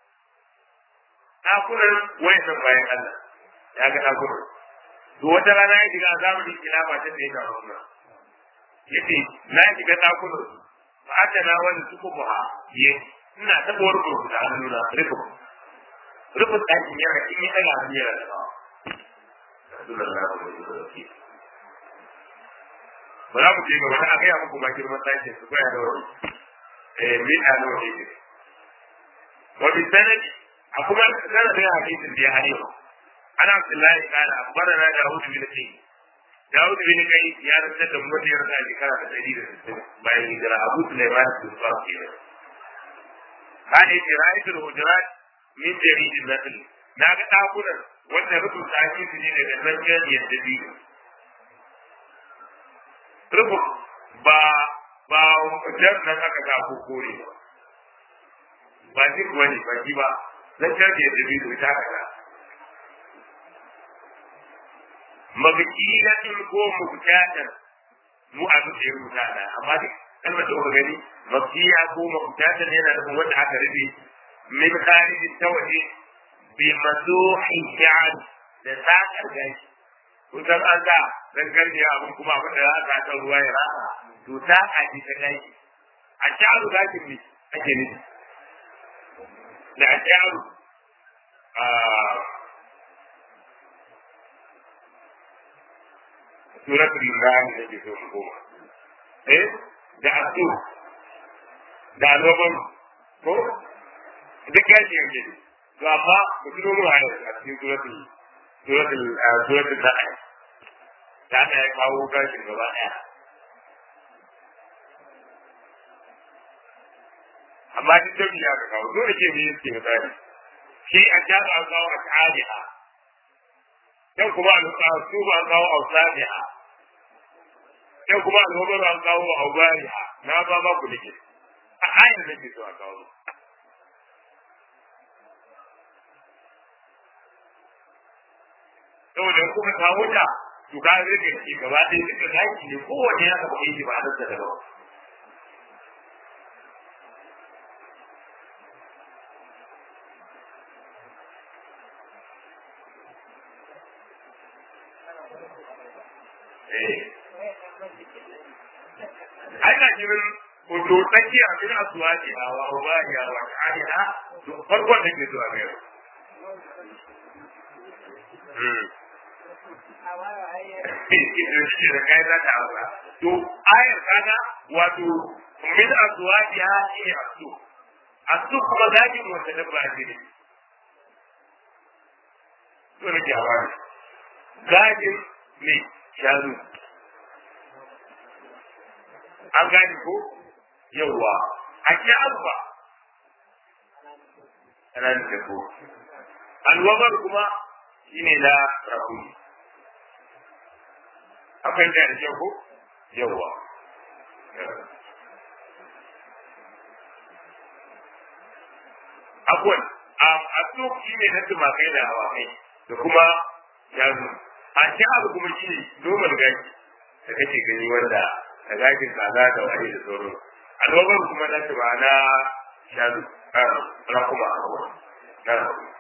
Speaker 1: ɗakunan wayan bayan Allah ya ga ɗakunan to wata rana ya shiga zamanin kilafa ta da ya ga wannan yace na shiga ɗakunan ba a na wani suku buha ye ina taɓa wani burbu da hannu na rufin rufin ɗakin yana in yi ɗaga hannu yana da bawa ba za mu ce ga wani a gaya muku ma girman ɗakin su koya da wani eh min a nawa ne wa bi sanadi a kuma sanadin hadisin da ya hane mu ana abdullahi kana akbarana dawud bin kai dawud bin kai ya rantar da mu ya rasa shekara da ɗari da sittin bayan hijira abu sulaiman bin zuwa kenan kana yace ra'aytul hujurat min jaridin nakhl na ga ɗakunan wanda rufin tsaki su ne daga nan janiyar da biyu rufin ba ba jan nan aka sa ko kore ba ba shi kuwa ne ba shi ba nan janiyar da biyu ta aka mabkilatin ko mubtatan mu a duk yin mutana amma duk kalmar da kuka gani mabkiya ko mubtatan yana da wanda aka rufe min kharij tawahi bi mazuhi sha'an da sakar gashi kun san an ga dan garbiya abun kuma abin da za ka ta ruwa ya rasa to ta aji ta gashi a sha'aru gashin ne ake nufi da a sha'aru suratul imran da ke so goma eh da asu da alwaban ko duk gashi yanke ne to amma mutum mu a cikin suratul suratul suratul nahl da ana ya kawo gashin gaba daya amma duk da ya ka kawo dole ke me yake misali shi a jaka an kawo a ta'adiha dan kuma al-qasu ba an kawo ausadiha dan kuma al-hubar an kawo aubariha na ba ba ku dake a ayar da ke so a kawo saboda kuka kawo ta to ka rike shi gaba ɗaya duka zaki ne kowanne ya taɓa yi ba da daban ana jirin hoto tsakiya min aswaji a wa ubariya wa ta'aliha to farkon da ke zuwa mai shi da kai za ta aura to ayar kaga wato min aswajiha shi asu asu kuma gajin wata dabba ne to ne ke hawa gajin ne shanu an gane ko yawwa a ke alba ana da ko alwabar kuma shine na rahuni akwai da da ko yawwa akwai a tsok shine na tumakai da hawakai da kuma shanu a ke abu kuma shine noman gashi da kake gani wanda da gashin kaza da wani da sauran alwabar kuma na ta ba na shanu na kuma na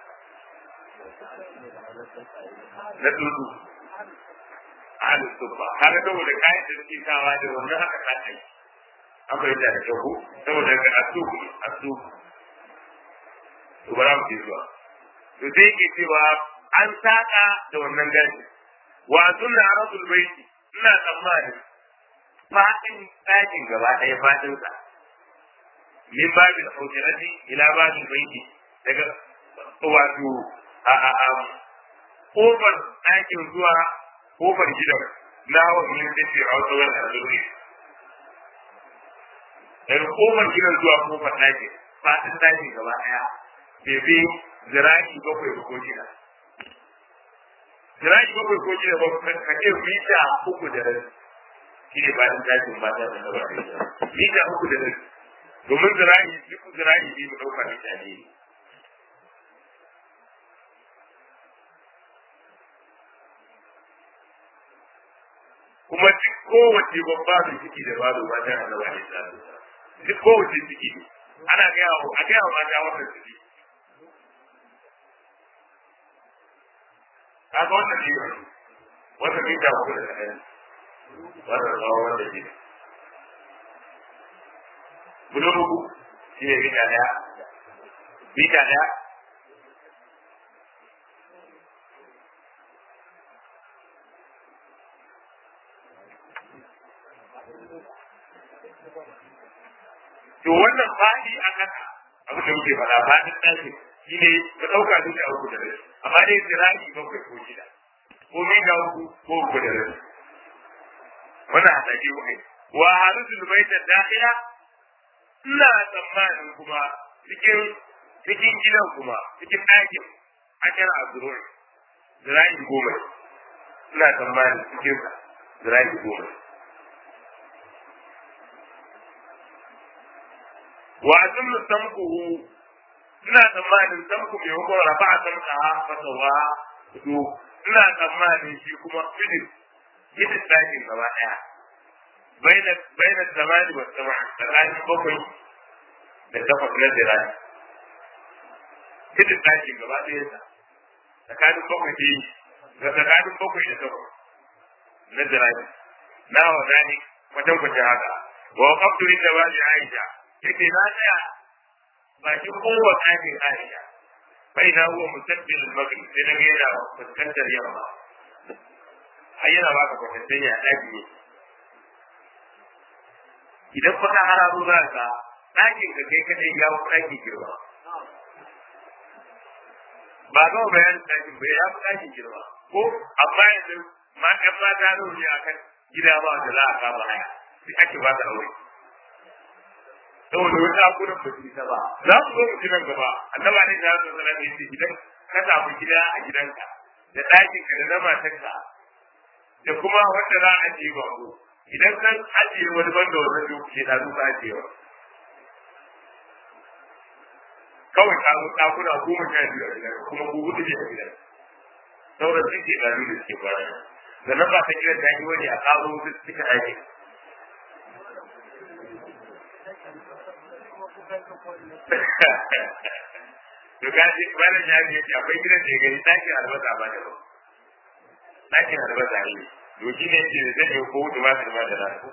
Speaker 1: na tutu ahlu sufa kaga saboda kayan da suke sawa da wannan haka ka kai an fahimta da kyau saboda ga asuku asuku to bara mu zuwa to sai yake cewa an saka da wannan gashi wa sunna rasul baiti ina tsammanin fadin ɗakin gaba ɗaya fadin sa min babin hujjarati ila babin baiti daga wato a a a kofar ɗakin zuwa kofar gidan na hawa min da ce a wasu wani azuri daga kofar gidan zuwa kofar ɗakin fadin ɗakin gaba ɗaya bai fi zira'i bakwai ko shida zira'i bakwai ko shida ba ka ce mita uku da rabi shi ne bayan tashin mata da gaba da mita uku da rabi domin zira'i duk zira'i ne mu ɗauka mita ne kuma duk kowace babba da ciki da babu mata da gaba da duk kowace ciki ne ana gaya wa a gaya wa mata wannan ciki kaga wannan ne wannan mita uku da ɗaya wannan tsawon wanda ke bulugu shi ne mita ɗaya mita ɗaya to wannan fadi a kasa abin da muke faɗa fadin ɗaki shi ne ka ɗauka duka uku da rai amma dai zirani bakwai ko shida ko mita uku ko uku da rai wannan hasashe muka yi wa harisul baita dakhila ina tsammanin kuma cikin cikin gidan kuma cikin ɗakin ashara azrur zira'i goma ina tsammanin cikin zira'i goma wa azunnu samkuhu ina tsammanin samku mai hukun rafa'a samka fasawa to ina tsammanin shi kuma filin gidin ɗakin gaba ɗaya baina zamani wa sama tsakanin bakwai da takwas na zirani gidin ɗakin gaba ɗaya sa tsakanin bakwai da ga tsakanin bakwai da takwas na zirani na wa zani kwatan kwatan haka wa kaftu inda ba shi aisha yake na tsaya bakin kowa ɗakin aisha فإذا هو مستقبل المغرب sai na yana fuskantar yamma har yana baka kwatancin ya ɗaki ne idan fa ka hararo za ka ɗakin ka kai kadai ya fi ɗaki girma ba ga bayanin ɗakin bai ya fi ɗakin girma ko amma yanzu ma ɗan mata rauni a kan gida ba da za a kama haya sai ake ba ta aure saboda wani akunan ba su isa ba za su zo mutu nan gaba annaba ne ya zo sanar da yake gidan ka samu gida a gidanka da ɗakin ka da na matarka da kuma wanda za a ajiye bako idan kan ajiye wani banda wannan lokaci na zuka ajiyewa kawai ka zo ɗakuna goma sha biyu a gidan kuma ku hudu ne a gidan sauran sun ke ɗari da suke kwana da nan ba ta gidan da ake wani a ƙaro duk suka ajiye to gaji malam ya ne yace akwai gidan da ya gani ɗakin albasa ba da ba ɗakin albasa ne to shi ne ce zai yi ko wuce ba su ba da nan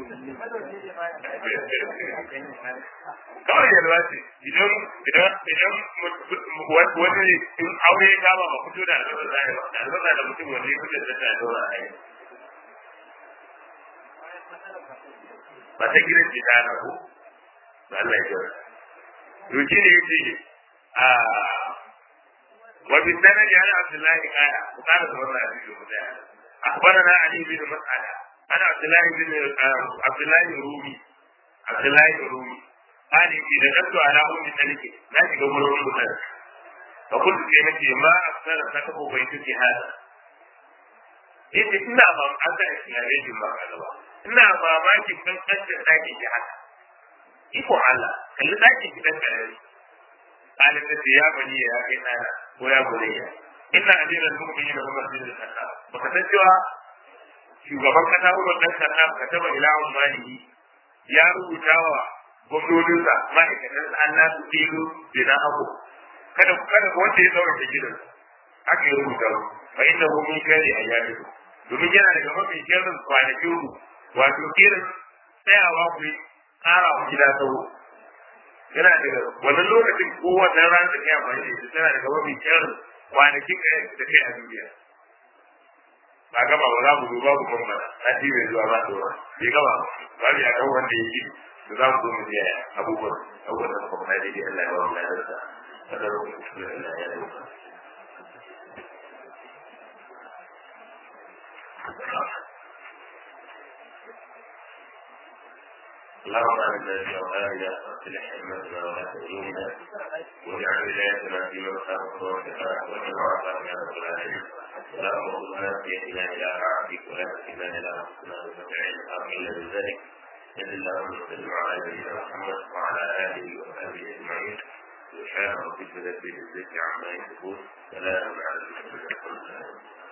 Speaker 1: kawai yalwa ce idan idan idan wani in aure ya kama ba fito da albasa zai ba da albasa da mutum wanda ya fito da ta dora a yi ba ta gidan ce ta na ko ba Allah ya gyara to shi ne yace a wa bi sanadi ana Abdullahi kana ku kana da wannan hadisi ku da akhbarana Ali bin Mas'ala ana Abdullahi bin Abdullahi Rumi Abdullahi Rumi ani bi da tattu ala ummi talike na shiga gurin mutan fa kullu sai nace ma asara ta ko bai tuki hada yace ina ba an da islami din ba ba ina mamakin kan kanta dake ki haka iko Allah kalli daki gidan karari قالت يا بني يا كنانا ويا بني إن أمير المؤمنين عمر بن الخطاب وكتبوا shugaban kasa Umar dan Khattab ka taba ila ummanihi ya rubuta wa gwamnoninsa ma'aikatan Allah su tilu bina abu kada ku kada wanda ya zaura da gidan aka yi rubuta fa inna hu min kari ayyamikum domin yana daga mafi sharrin kwanakin ku wato irin tsayawa ku ƙara ku gida sauro yana daga wannan lokacin ko wannan ran da ya amfani da ita tana daga mafi kyan kwanakin da kai a duniya ba gaba ba za mu zo babu bambana na ji mai zuwa ba zuwa bai gaba ba ya kan wanda ya yi da za mu zo mu je abubuwan abubuwan da kuma na daidai Allah ya ba mu ladarsa kada mu kuskure Allah ya yi اللهم اعنا في اوهامنا واصلح ائمتنا ولا تهدينا واجعل ولايتنا في من خافك واتقاك واتبعك يا رب العالمين اللهم ارزقنا بيدنا الى عبدك ولا تكلنا الى انفسنا وتبعين الحق الا بذلك صل اللهم وسلم على نبينا محمد وعلى اله وصحبه اجمعين سبحان ربك رب العزه عما يصفون سلام على المرسلين